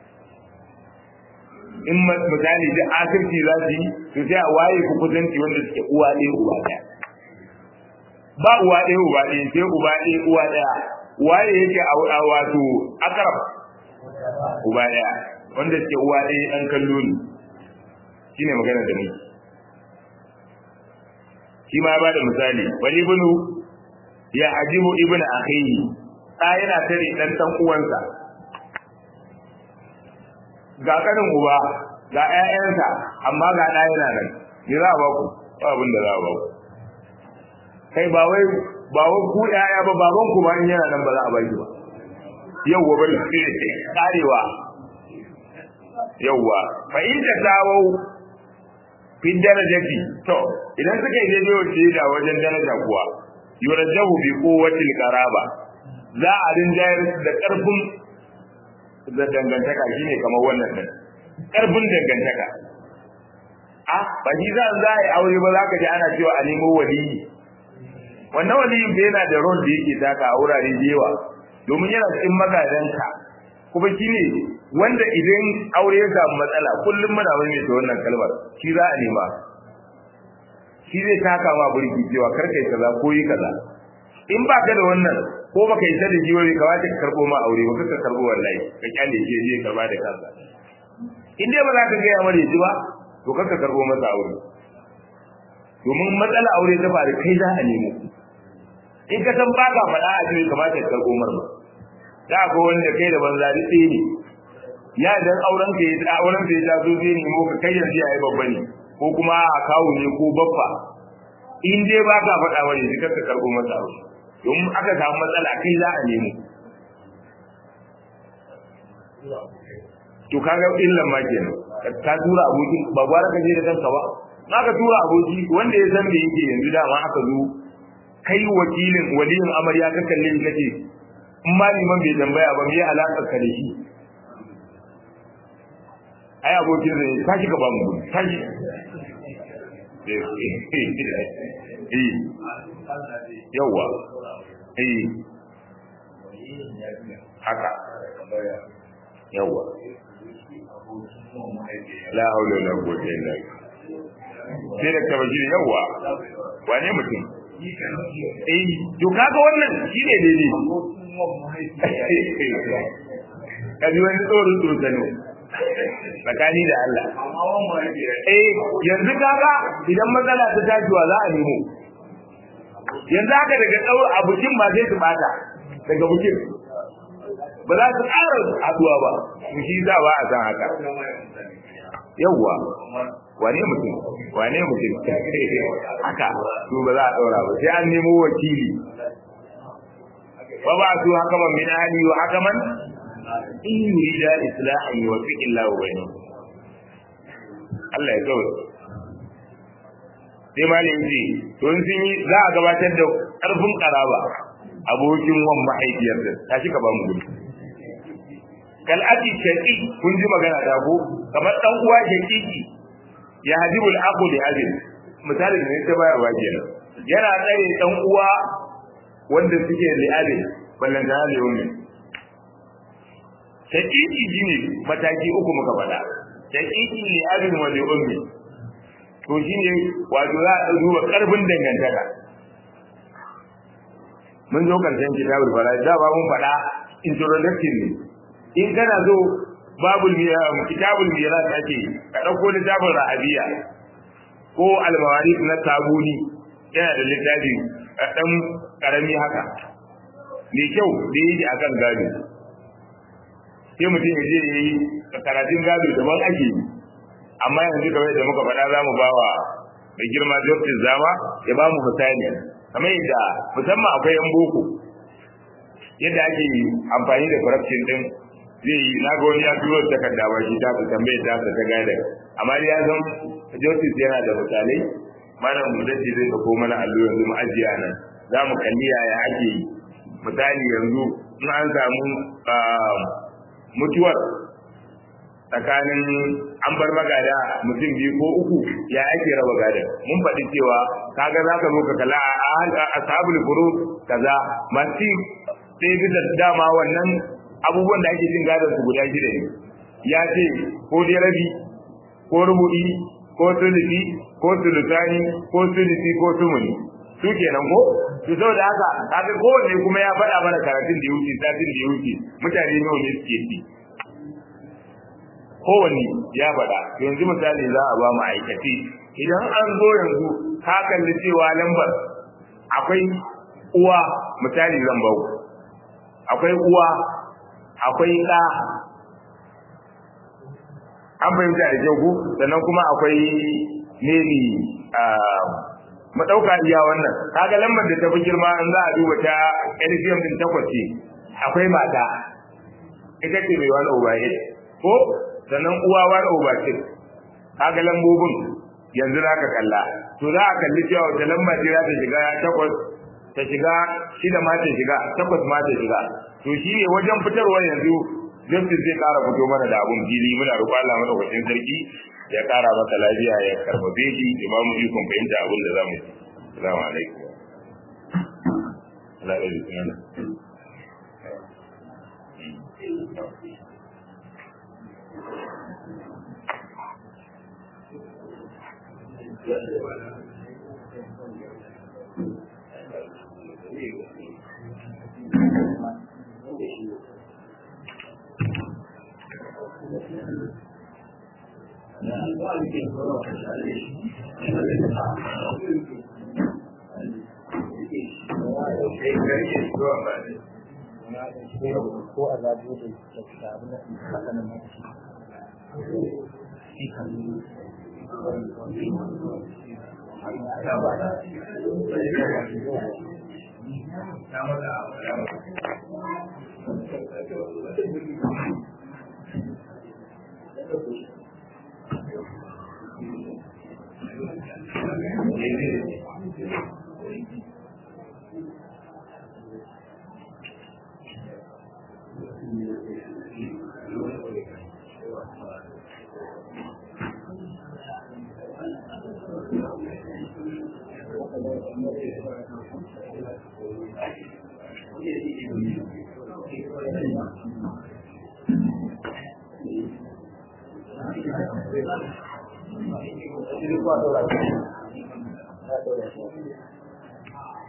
in misali da asirci za su yi to sai a waye fi kusanci wanda suke uwa ɗaya uba ɗaya ba uwa ɗaya uba ɗaya sai uba ɗaya uwa ɗaya waye yake a wato akarab uba ɗaya wanda suke uwa ɗaya ɗan kallo ne shi ne magana da muke shi ma ba da misali wani ibnu ya ajibu ibnu akhihi ɗa yana tare ɗan ɗan uwansa ga kanin uba ga ƴaƴansa amma ga ɗa yana nan ni za a ba ku ba abin da za a ba ku kai ba wai ba wai ku ƴaƴa ba baban ku ba in yana nan ba za a ba ki ba yawwa bari karewa yawwa fa in ta dawo fi darajati to idan suka yi daidai wace da wajen daraja kuwa yurajjahu bi quwwatil qaraba za a rinjayar da karfin da dangantaka shine kamar wannan din karfin dangantaka a ba shi za a yi aure ba za ka ji ana cewa a nemo waliyi wannan waliyin bai yana da rol da yake taka a wurare da yawa domin yana cikin magadanka kuma shi ne wanda idan aure ya samu matsala kullum muna mai ta wannan kalmar shi za a nema shi zai taka ma burki cewa kar kai kaza ko yi kaza in ba ka da wannan ko baka yi da shi wani kawai ka karbo ma aure ba ka karbo wallahi ka kyale shi je karba da kansa in dai ba za ka ga ya mare shi ba to kar ka karbo masa aure domin matsala aure ta faru kai za a nemo in ka san baka faɗa a cikin kamata ka karbo mar ba da ko wanda kai da banza duk ɗaya ne ya dan auren ka ya auren ka ya taso zai nemo ka kai yanzu yayi babba ne ko kuma a kawo ne ko baffa in dai ba ka faɗa wani sai ka karɓo masa aure domin aka samu matsala kai za a nemo to kaga illan ma kenan ka tura aboki ba gwara ka je da kanka ba na ka tura aboki wanda ya san me yake yanzu dama aka zo kai wakilin waliyin amarya ka kalle ni kace in ma liman bai tambaya ba me ya alakar ka da shi ai abokin zai tashi ka ba mu gudu tashi eh yawa eh haka yawa la haula wala quwwata illa billah sai da tabaji yawa wane mutum eh to kaga wannan shine daidai kaji wani tsoron tsoro tsakani da Allah eh yanzu kaga idan matsala ta tajiwa za a nemo yanzu haka daga tsawon a bukin ba zai su bata daga bukin ba za su ƙara haduwa ba mu shi za ba a san haka yawwa wane mutum wane mutum haka su ba za a ɗaura ba sai an nemo wakili ba ba su haka man min ahli wa hakaman in yurida islahan yuwaffiq Allahu bainahum Allah ya kawo sai malin ji to in sun yi za a gabatar da ƙarfin karaba abokin wan mahaifiyar da ta shi ka ba mu gudu kal aki shaqi kun ji magana ta ko kamar dan uwa shaqiqi ya hajibul aqu li abin misalin ne ta bayarwa kenan yana tsare dan uwa wanda suke li abin ballan da li ummi shaqiqi shine mataki uku muka faɗa shaqiqi li abin wa li ummi to shine wato za a duba karfin dangantaka mun zo karshen kitabul fara'id da ba mun faɗa introduction ne in kana zo babul kitabul miras ake ka dauko littafin rahabiya ko al-mawarith na tabuni yana da littafi dan karami haka mai kyau da yi akan gado sai mutum ya je yi karatun gado daban ake yi amma yanzu kamar da muka faɗa za mu ba wa mai girma justice zama ya ba mu misali kamar yadda musamman akwai yan boko yadda ake amfani da corruption din zai yi na ga wani ya turo takarda ba shi ta tambaye ta ta gada amma ya san justice yana da misalai mana mu dace zai ko mana allo yanzu mu ajiya nan za mu kalli yaya ake yi misali yanzu in an samu mutuwar tsakanin an bar magada mutum biyu ko uku ya ake raba gadon mun faɗi cewa kaga za ka zo ka kala a ashabul furu kaza masu sai bisa dama wannan abubuwan da ake cin gadon su guda shida ne ya ce ko dai rabi ko rubu'i ko sulusi ko sulusani ko sulusi ko sumuni su kenan ko to saboda haka kaga kowanne kuma ya faɗa mana karatun da ya wuce satin da ya wuce mutane nawa ne suke ci kowanne ya faɗa yanzu misali za a ba mu aikace idan an zo yanzu ka kalli cewa lambar akwai uwa misali zan bau akwai uwa akwai ɗa an fahimta da kyau ku sannan kuma akwai maybe mu ɗauka iya wannan kaga lambar da ta fi girma in za a duba ta LCM din takwas ce akwai mata ita ce mai wani obaye ko sannan uwa wani over six kaga lambobin yanzu za ka kalla to za a kalli cewa wata lamba ce za ta shiga takwas ta shiga shida ma ta shiga takwas ma ta shiga to shi ne wajen fitarwa yanzu justice zai kara fito mana da abun fili muna roƙo Allah mana kwacin sarki ya kara masa lafiya ya karfafe shi ya ba mu ikon fahimta abin da za mu yi assalamu alaikum Allah ya yi ko a zaɓo da ta abin da haka nan shi kan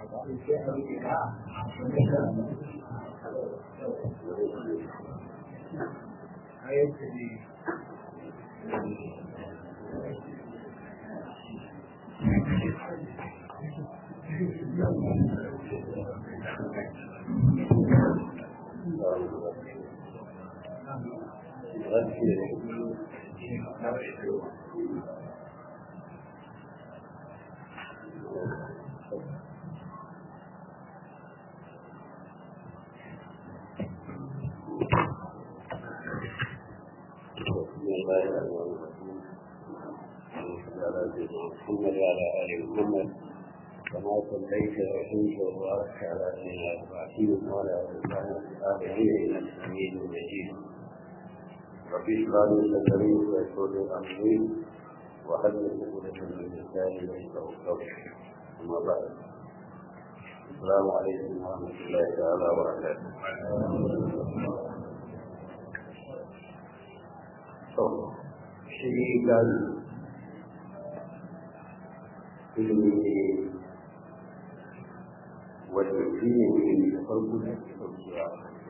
محمد وعلى ال محمد كما صليت وسلمت وباركت على سيدنا ابراهيم وعلى ال ابراهيم انك حميد مجيد ربي اشرح لي صدري ويسر لي امري وحلل عقدة من لساني يفقهوا قولي اما بعد السلام عليكم ورحمه الله تعالى وبركاته shi gani ilimi ne wanda shi ne ilimi da farko da ke ɗaukewa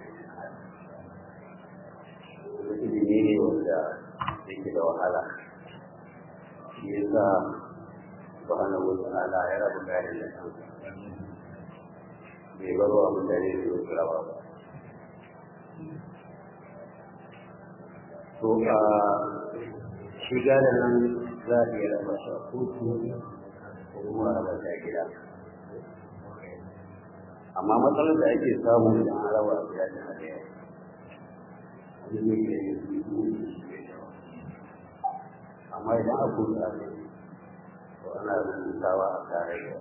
ilimi ne wanda yake da wahala shi ya sa subhanahu wa ta'ala ya rabu gari da kansa bai bar wa mutane su yi rawa ba to a shi gane nan za a iya raba shi a kotu ko kuma a raba shi a gida amma matsalar da ake samu idan an raba a gida da ɗaya wani ne ke yin su amma idan a kotu a ne to ana rubutawa a tare da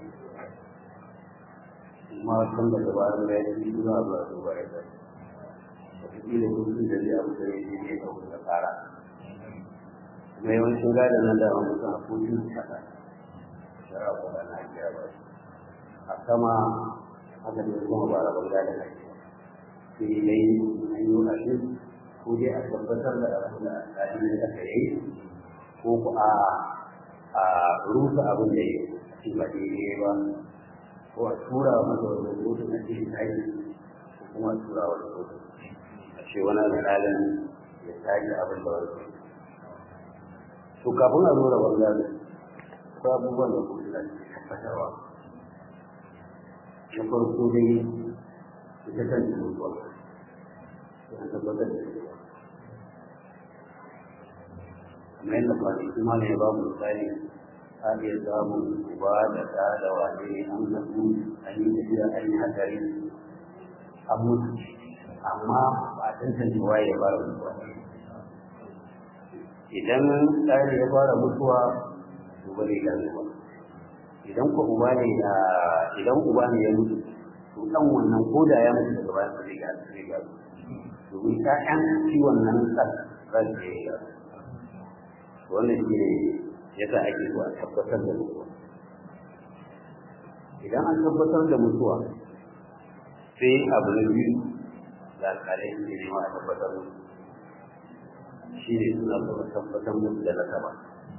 kuma kan da dabarun da ya ci zuwa zuwa zuwa ya zai wataƙila kusur da zai abu da ya je ne da wata tsara kuma yawancin gadon nan da an mutum a kotun kasa shara ko da na kira ba a sama haka ne kuma ba rabon gadon na kira sai dai an yi wani ko dai a tabbatar da abin da alƙalin da aka yi ko ku a a rusa abin da ya ci ba daidai ba ko a tura masa wani kotu na cikin taki ko kuma a tura wani kotu a ce wani alƙalin ya tashi abin da wani to kafin a nuna bangare ko abubuwan da kuma da ke tabbatarwa na farko dai ita kan mutuwa ya tabbatar da ita kamar yadda kwanaki ma ne ba mu misali a iya samun uba da ɗa da wane ne an haɗu an yi tafiya an yi hatsari an mutu amma ba a tantance waye ya fara mutuwa idan ɗari ya fara mutuwa to ba zai gane ba idan ko uba ne da idan uba ne ya mutu to dan wannan ko da ya mutu daga baya ba zai gane zai gane domin ƴaƴan shi wannan ɗan ran da ya gane wannan shi ne yasa ake so a tabbatar da mutuwa idan an tabbatar da mutuwa sai abu na biyu da alƙalai ne nema a tabbatar da shi ne suna kuma tabbatar musu da nasaba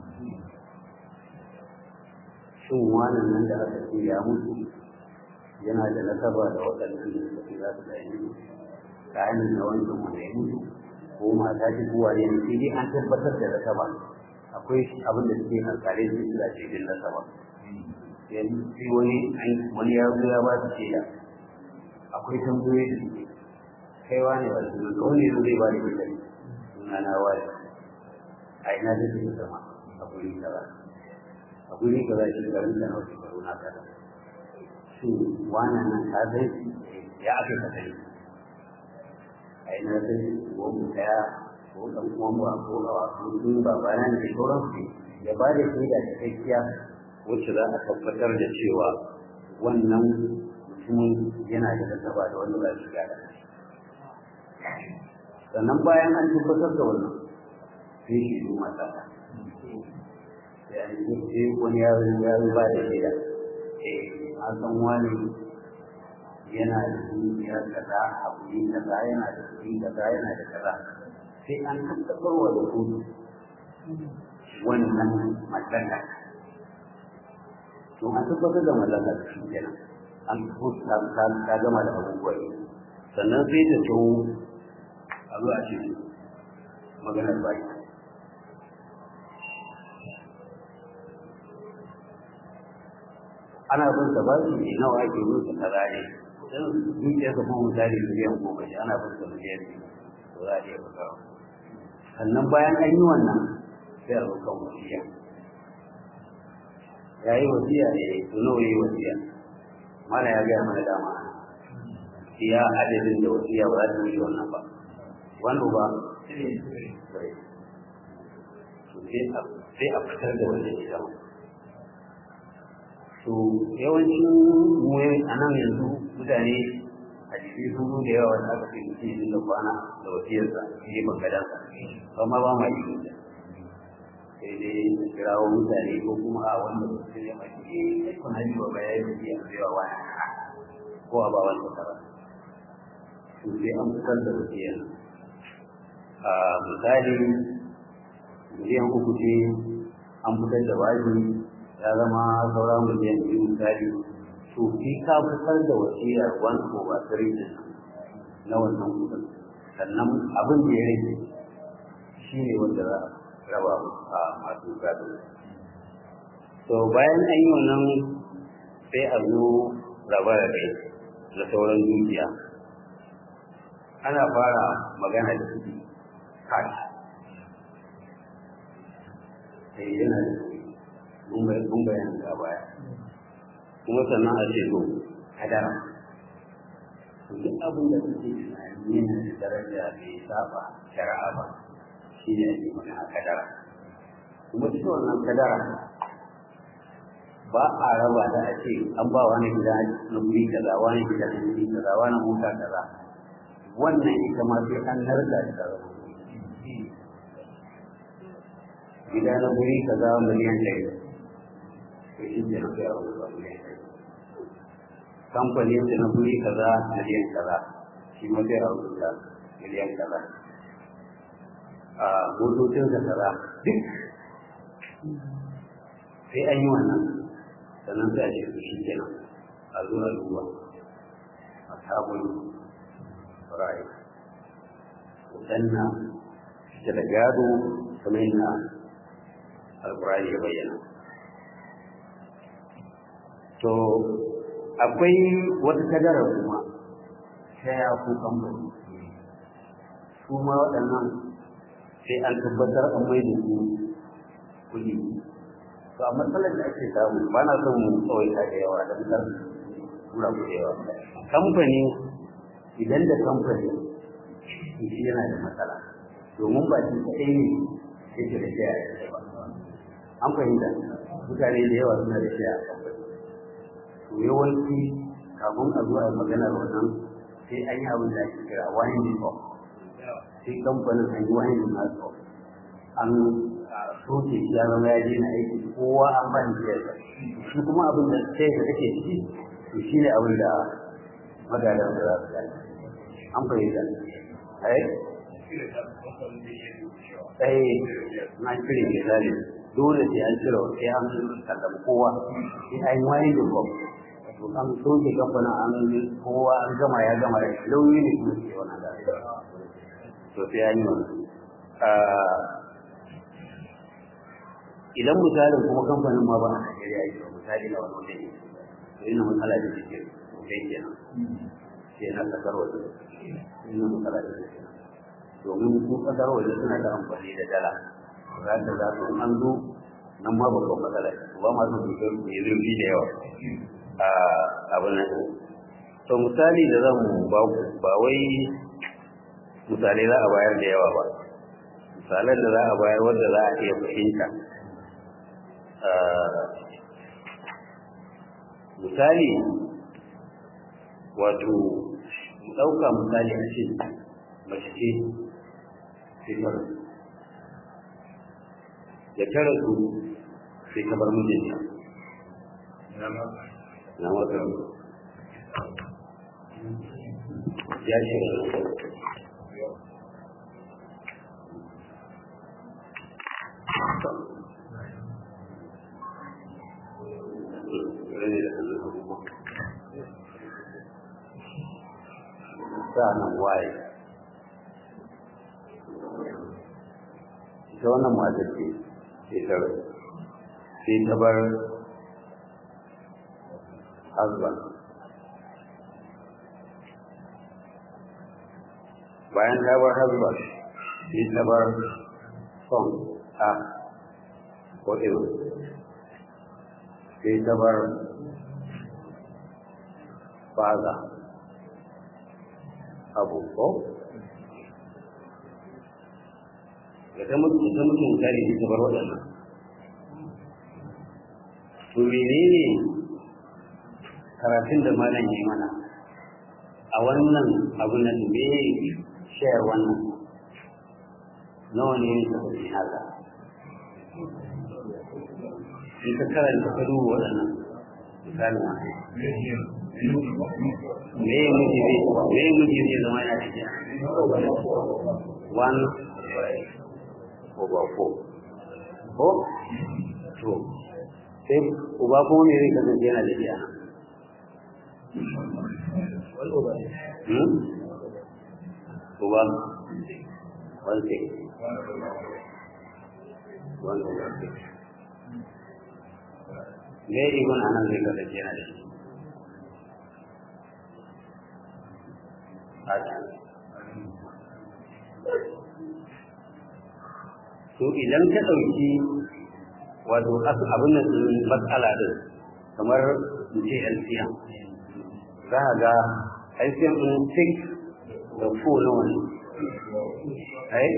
shin wannan nan da aka ce ya mutu yana da nasaba da waɗannan da suka fi za su da yi kayan da wancan wanda ya mutu ko mata ce ko wane ne sai dai an tabbatar da nasaba akwai abin da suke alƙalai su suna ce din nasaba yanzu sai wani wani ya zo ya ba su shaida akwai tambayoyi da suke kaiwa ne ba su ga wani zai ba da ita sunana wani a ina da suke zama a guri kaza a guri kaza shi garin da hausa baro na kaza shi wannan nan ka zai ya aka ka sani a ina da ko mu daya ko dan uwan ba ko a ko sun ba bana ne sauran su ya ba da shaida da gaskiya wacce za a tabbatar da cewa wannan mutumin yana da nasaba da wanda ba shi gada sannan bayan an tabbatar da wannan sai shi su mata sai wani ya ya ba da shaida eh an san wani yana da dukiya kaza a kuɗi kaza yana da kuɗi kaza yana da kaza sai an tabbatar wa da kuɗi wannan mallaka to an tabbatar da mallaka shi kenan an ka gama da abubuwa sannan sai ta tso a zuwa ce maganar baki ana bin sa ba su ne nawa ake bin sa kaza ne dan dukiyar sa kuma misali miliyan goma shi ana bin sa miliyan biyu to za a iya bugawa sannan bayan an yi wannan sai a zo kan wasiya ya yi wasiya ne to nawa yi wasiya mana ya gaya mana dama iya adadin da wasiya ba za ta yi wannan ba wanda ba sai a fitar da wannan ita to yawancin mu a nan yanzu mutane a jiki sun zo da yawa da aka fi mutum da kwana da wasiyarsa shi ban gadansa amma ba ma yi sai dai kirawo mutane ko kuma a wanda mutum ya mace kai kuna yi wa baya yi biya cewa wani ko a ba wanda tara to sai an fitar da wasiyar a misali miliyan uku ce an fitar da wajibi ya zama saura miliyan biyu misali to fi ka fitar da wasiyar wani ko ba tare da na wannan kudin sannan abin da ya rage shi ne wanda za a raba a masu gado to bayan an yi wannan sai a zo raba da kai na sauran dukiya ana fara magana da kuɗi cash sai yana da kuɗi mun bayan da baya kuma sannan a ce to kadara duk abin da kuke tunani yana da daraja bai saba shari'a ba shi ne ake magana kadara kuma cikin wannan kadara ba a raba da a ce an ba wani gida na guri kaza wani gida na guri kaza wani mota kaza wannan ita ma sai an narka da kaza gida na guri kaza miliyan ɗari to shi ne na kai a wani miliyan ɗari kamfanin na guri kaza miliyan kaza shi ma sai a rubuta miliyan kaza a motocin da kaza duk sai an yi wannan sannan sai a ce su shi kenan a zo a duba a sabon ra'ayi wadanna ta da gado kamar yana alkurani ya bayyana to akwai wata kadara kuma ta ya ku kamfani su ma waɗannan sai an tabbatar an mai da su kuɗi to a matsalar da ake samu ba na son mu tsawaita da yawa don kar tura ku da yawa kamfani idan da kamfani shi yana da matsala domin ba shi kaɗai ne yake da shi a ba an fahimta mutane da yawa suna da shi a kamfani to yawanci kafin a zuwa maganar wannan sai an yi abin da ake kira winding up sai kamfanin an yi winding up an soke shi ya zama ya daina aiki kowa an ba ni siyarsa shi kuma abin da sai da take ciki to shi ne abin da magadan da za su gani an fahimta ai ai na cire ke zali dole sai an cire sai an sallama kowa sai an yi wani da gwam to an soke kamfanin an kowa an gama ya gama da lauyi ne kuma ke wannan da to sai an yi wannan idan misalin kuma kamfanin ma ba a Najeriya yake misali na wani wajen to ina matsala da take kai kenan sai na kasar waje ina matsala da take domin su kasar waje suna da amfani da dala za ta za su an zo nan ma babban matsala ba ma su duka mai zurfi da yawa a abin nan to misali da zan ba ku ba wai misalai za a bayar da yawa ba misalan da za a bayar wanda za a iya fahimta misali wato mu ɗauka misali a ce mace ce sai da ta rasu sai ta bar mijinta na wata ya ce sa'annan waye ita wannan matar ce sai ta sai ta bar husband bayan ta bar husband sai ta bar son a ko irin sai ta bar faza abu ko da ta mutu ta mutu misali ta bar waɗannan to menene karatun da malam ya mana a wannan abu na me shayar wannan nawa ne ne tafi haka in ka karanta ka duba waɗannan misalin me ya miji zai me ya miji zai zama yana cikin one over four ko to sai uba kuma me zai kasance yana da biya uba one six one over six me igun anan zai kasance yana da shi to idan ka ɗauki wato abin da matsala din kamar in ce LCM za a ga LCM ɗin 6 da 4 na wani ai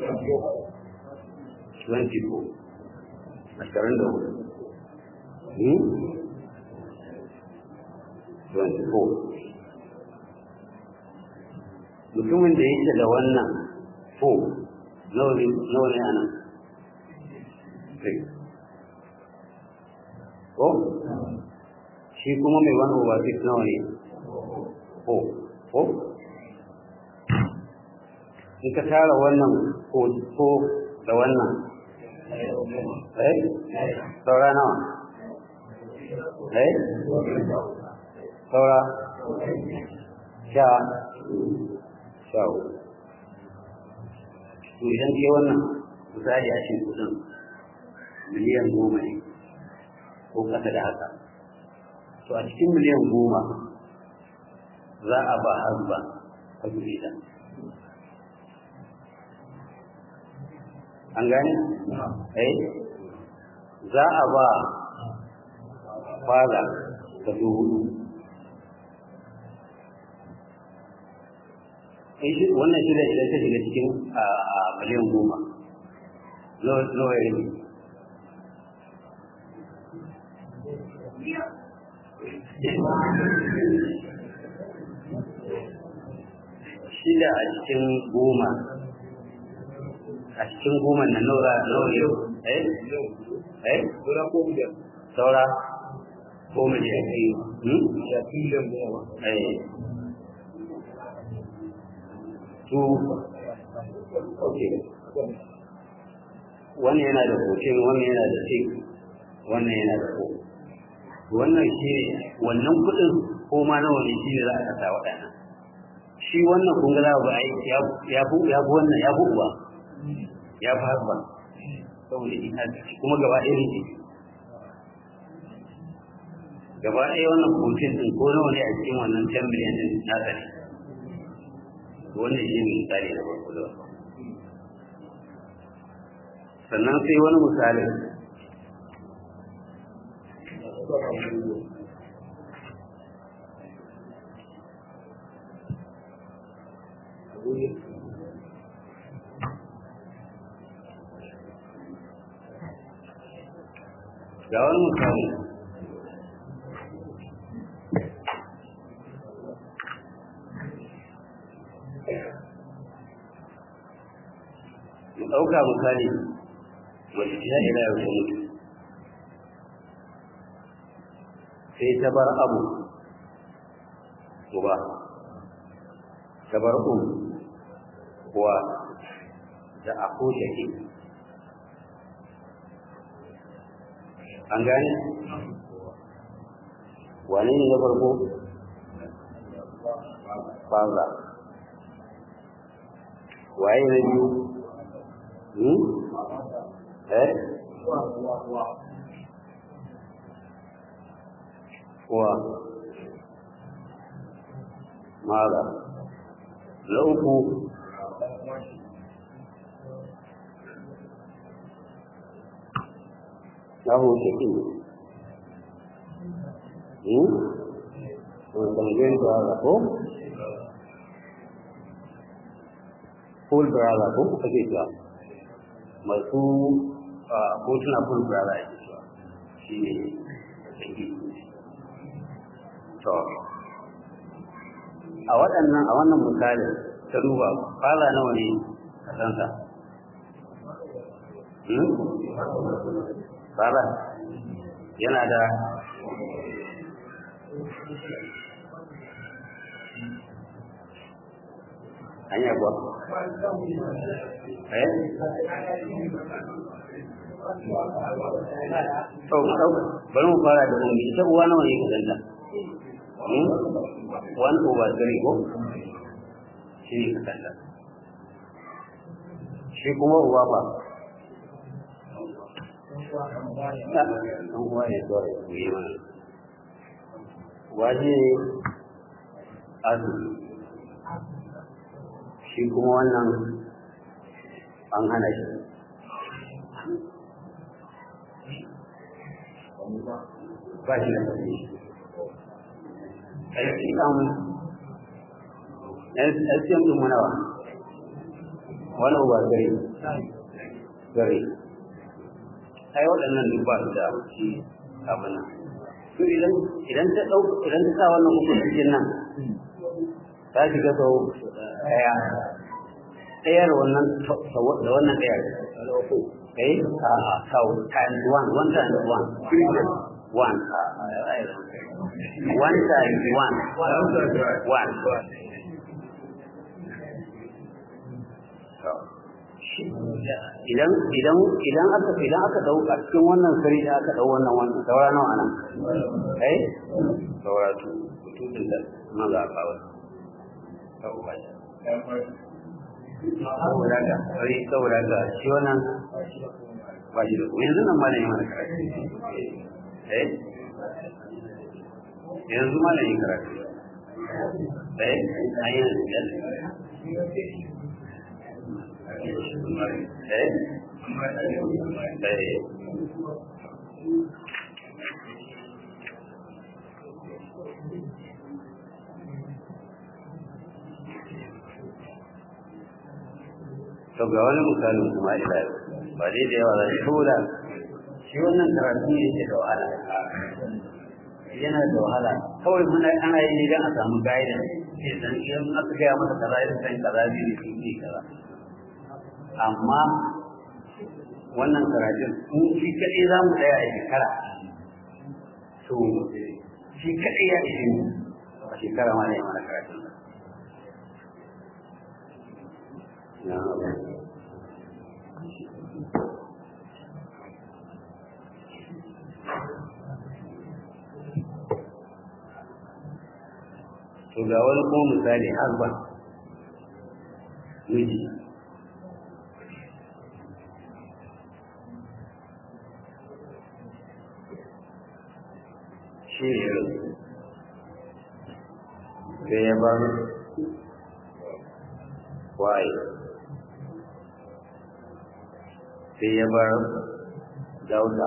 24 ashirin da hudu 24 mutumin da yake da wannan fo nawa ne a nan ko shi kuma mai wani over six nawa ne fo ko in ka tara wannan ko da wannan eh saura nawa eh saura sha shawo to idan ke wannan misali a cikin kudin miliyan goma ne ko kasa da haka to a cikin miliyan goma za a ba hazba a gida an gane? eh za a ba fada ta dubu wannan shi da idan ta shiga cikin a miliyan goma nawa ya rage shida a cikin goma a cikin goma na naura nawa ne eh eh saura ko miliyan hmm eh su okay wani yana da hoton wani yana da sik wannan yana da ko wannan shi ne wannan kudin ko ma nawa ne shi ne za a kasa waɗannan shi wannan kun ga za ku ai ya fi ya fi wannan ya fi uba ya fi husband saboda ina kuma gaba ɗaya ne gaba ɗaya wannan hoton din ko nawa ne a cikin wannan 10 miliyan din na tsare wannan shi ne misali da farko da sannan sai wani misali ga wani misali mu ɗauka misali mace ta ila yau ta mutu sai ta bar abu uba ta bar um kuwa da ako shake an gane wane ne na farko faza waye na biyu hmm eh wa mara na uku lahu shakin hmm Kemudian berada ko full berada ko ake cewa masu hotuna full berada ake cewa shi ne shaki to a waɗannan a wannan misalin ta duba fara nawa ne a sansa fara yana da hanya kuwa eh to bari mu fara da ummi ita uwa nawa ne ka danta one over three ko shi ne ka danta shi kuma uwa ba ɗan uwa ne kawai ku yi mana waje azumi shi kuma wannan an hana shi ba shi da tafi aiki ɗan SCM ɗin manawa wani uba gare gare ai waɗannan duk ba su da shi abin nan to idan idan ta ɗau idan ta sa wannan uku cikin nan ta shiga sau ɗaya ɗayar wannan da wannan ɗayar eh a a sau times one one times one one one times one one idan idan idan aka idan aka dau a cikin wannan sari da aka dau wannan wannan saura nawa anan eh saura tu tutun da nan za a kawo saboda ga sai saboda ga shi wannan ba shi da kuma yanzu nan ma ne mana karatu eh yanzu ma ne karatu eh ayin da eh eh to ga wani misalin kuma ila ba dai da yawa zai tura shi wannan karatu ne ke da wahala yana da wahala kawai muna ana yi ne don a samu guidance ke san idan aka gaya masa kaza ya san kaza ne ne sun yi kaza amma wannan karatun in shi kaɗai za mu tsaya a shekara to shi kaɗai ya ishe mu a shekara ma ne mana karatun ya to ga wani kuma misali har ba miji shi ne sai ya bar waye sai ya bar dauda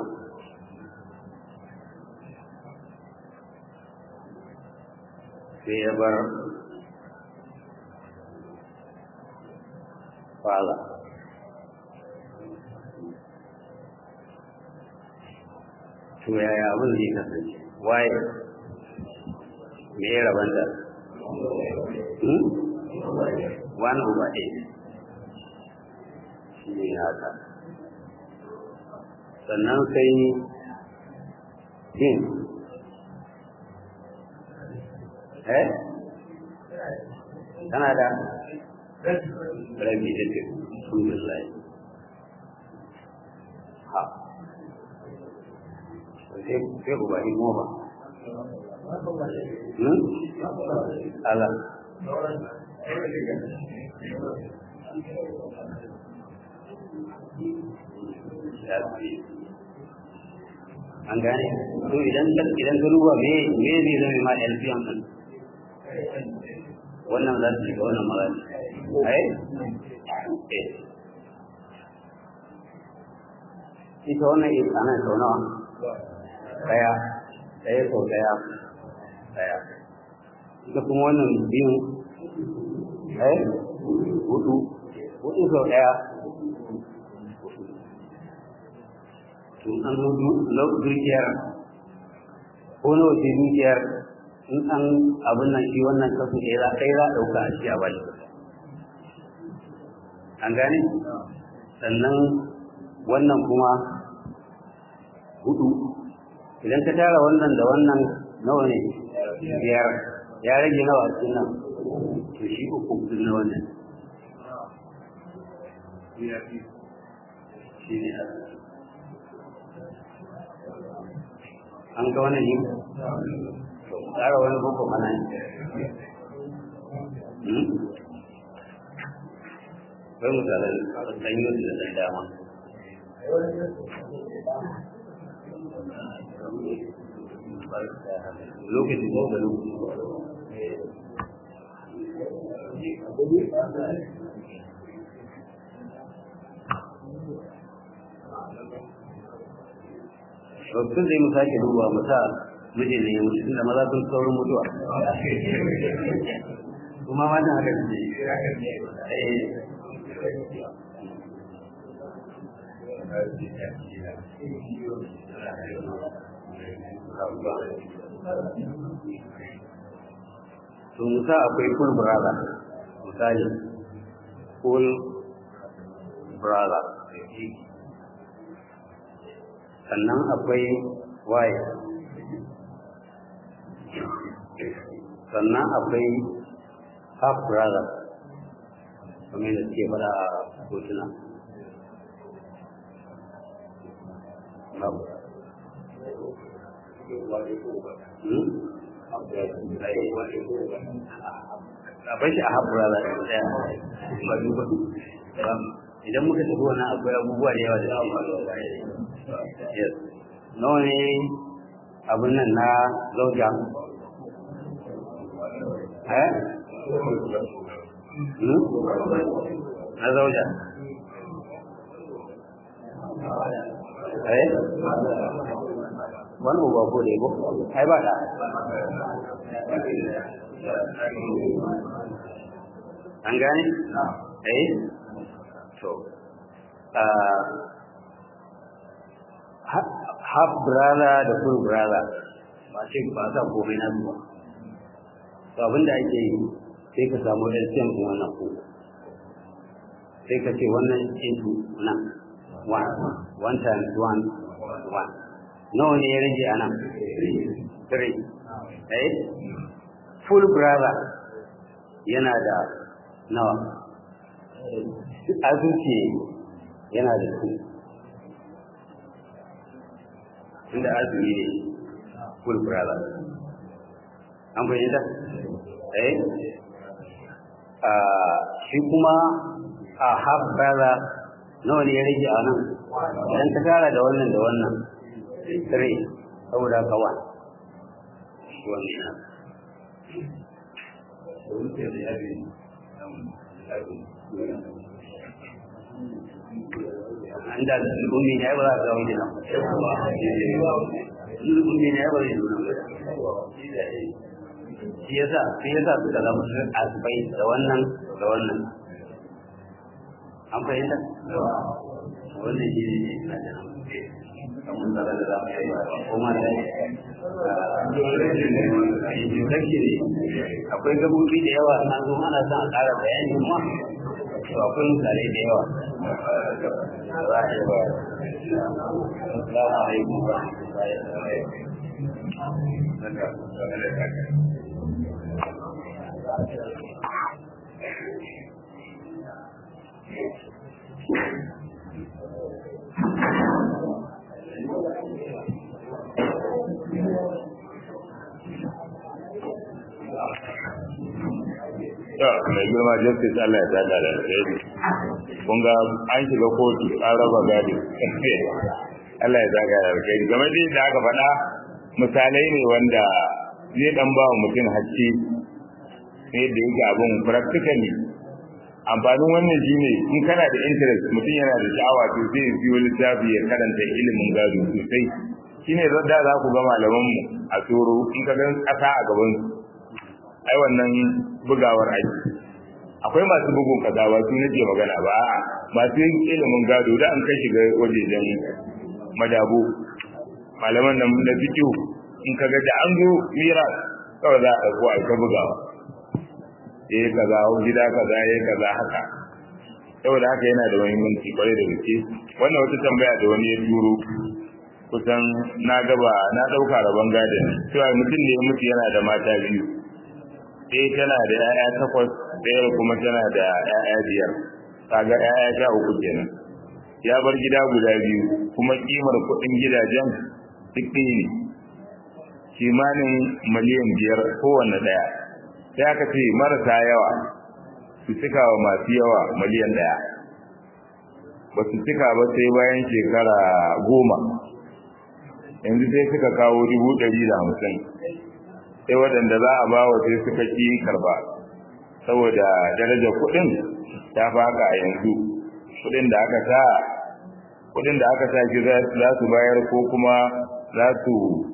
sai ya bar fala to yaya abin zai kasance waye me ya rabanta one over eight shi ne haka sannan sai yin eh tana da rabi da ke alhamdulillah ha sai sai ku ba imo ba hmm ala an gane to idan idan ka duba me me zai zama ma LPM din wannan za su shiga wannan magana ai ita wannan is ana sau nawa daya daya sau daya daya ita kuma wannan biyu eh hudu hudu sau daya in an zo dukiyar ko na wace dukiyar in an abin nan shi wannan kasu ɗaya za ɗaya za a ɗauka a shi a bali an gane sannan wannan kuma hudu idan ka tara wannan da wannan nawa ne biyar ya rage nawa a cikin nan to shi uku duk na wannan shi ne an ga wannan ne tsara wani boko mana bai misalan ɗanyo da ɗan dama lokaci ko da lokaci Wasu zai mu sake duba mu sa mijin ne mutu tunda maza sun saurin mutuwa. Kuma matan haka ne. To musa akwai full brother misali full brother sannan akwai waye sannan akwai half brother kamar da suke fada a hotuna akwai shi a half brother ɗaya ba duba idan muka tafi wani akwai abubuwa da yawa da suke faruwa yes nawa ne abin nan na zauja eh na zauja eh wani uba ko da yabo ai ba da an gane eh to half brother da full brother ba ce ba sa komai na zuwa to abinda ake yi sai ka samu LCM din wannan ko sai ka ce wannan into nan one one times one one nawa ne ya rage a nan three eh full brother yana da nawa azuci yana da su inda azumi ne full brother an bayyana eh shi kuma a half brother nawa ne ya rage a nan idan ka tara da wannan da wannan three saboda ka one shi wannan anda ummi ne ba za ka wani nan ummi ne ba zai nuna shi yasa shi yasa suka zama asibai da wannan da wannan an fahimta wannan shi ne na da kamun da da za mu yi kuma da introduction ne akwai gabobi da yawa na zo ana son a ƙara bayani kuma to akwai misalai da yawa za a yi ba Assalamu alaikum wa rahmatullahi To, mai girma justice Allah ya saka da alheri. kun ga an shiga kotu an raba gado Allah ya zaga da kai game da yadda aka faɗa misalai ne wanda zai dan ba mutum hakki sai da yake abun practically amfanin wannan shine in kana da interest mutum yana da sha'awa to sai ya siyo littafi ya karanta ilimin gado sosai shine da za ku ga malaman mu a tsoro in ka gan kasa a gaban su ai wannan bugawar aiki akwai masu bugun kaza ba su nake magana ba a'a masu yin ilimin gado da an kai shiga wajejen madabo malaman nan na fikihu in ka ga da an zo mira kawai za a ɗauko a ta bugawa eh kaza gida kaza eh kaza haka saboda haka yana da muhimmanci kwarai da gaske wannan wata tambaya da wani ya turo kusan na gaba na ɗauka rabon gadon cewa mutum ne ya mutu yana da mata biyu ɗaya tana da 'ya'ya takwas ɗaya kuma tana da 'ya'ya biyar kaga 'ya'ya sha uku kenan ya bar gida guda biyu kuma kimar kuɗin gidajen duk ɗaya ne kimanin miliyan biyar kowanne ɗaya sai aka ce marasa yawa su cika wa masu yawa miliyan ɗaya ba su cika ba sai bayan shekara goma yanzu sai suka kawo dubu ɗari da hamsin sai waɗanda za a ba wa sai suka ƙi karba saboda darajar kuɗin ta faka a yanzu kuɗin da aka sa kuɗin da aka sa ki za su bayar ko kuma za su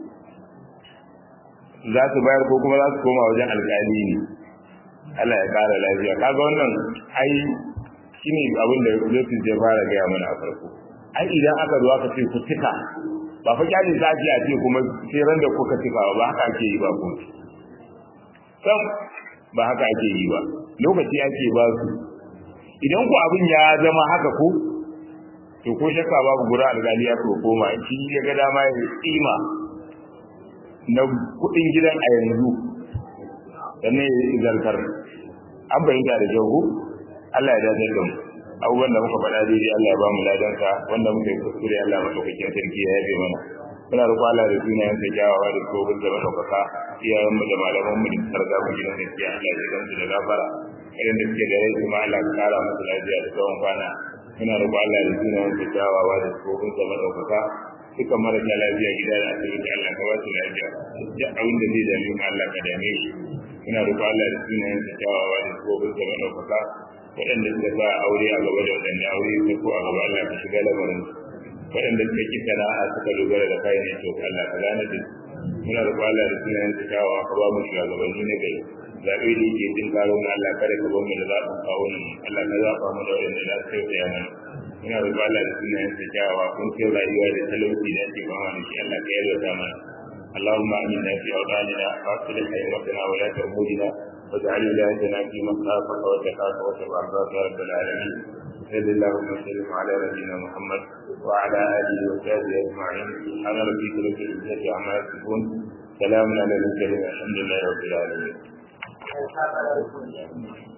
za su bayar ko kuma za su koma wajen alƙali ne Allah ya ƙara lafiya kaga wannan ai shine abin da Yesu ya fara gaya mana a farko ai idan aka zo aka ce ku cika ba fa kyalin zafi a ce kuma sai ran da kuka cika ba haka ake yi ba ko sam ba haka ake yi ba lokaci ake ba su idan ku abin ya zama haka ko to ko shakka babu gura alƙali ya koma shi ya ga dama ya tsima na kudin gidan a yanzu sannan ya yi zartar an bayyana da jahu Allah ya dace da mu abubuwan da muka faɗa daidai Allah ya ba mu ladansa wanda muka yi kuskure Allah madaukakin sarki ya yabe mana muna roƙo Allah da sunayen sa kyawawa da tsohon da madaukaka iyayen mu da malaman mu da sarga mu gidan gaskiya Allah ya gansu da gafara irin da suke da rai kuma Allah ya kara musu lafiya da tsawon kwana muna roƙo Allah da sunayen sa kyawawa da tsohon da madaukaka duka marasa lafiya gida da asibiti Allah ka ba su lafiya duk abin da zai dame mu Allah ka dame shi ina roƙo Allah da sunayen sa kyawawa da tsohon da madaukaka waɗanda suka sa aure a gaba da waɗanda aure ta ko a gaba Allah ka shiga lamarin waɗanda suka ki sana'a suka dogara da kayan ne to Allah ka gane da muna roƙo Allah da sunayen sa kyawawa ka ba mu shugabanni na gari zaɓe da yake jin karo mu Allah kada ka bar mu da zaɓin kawo mu Allah ka zaɓa mu da waɗanda za su tausaya mana muna roƙo Allah da sunayen sa kyawawa kun kai rayuwa da talauci da ake ba mana shi Allah ka yalwata mana اللهم آمنا في أوطاننا وأصلح أئمتنا ولاة أمورنا واجعل ولايتنا في من خافك واتقاك واتبع رضاك يا رب العالمين صل اللهم وسلم على نبينا محمد وعلى اله وصحبه اجمعين سبحان ربك رب العزه عما يصفون سلام على المرسلين الحمد لله رب العالمين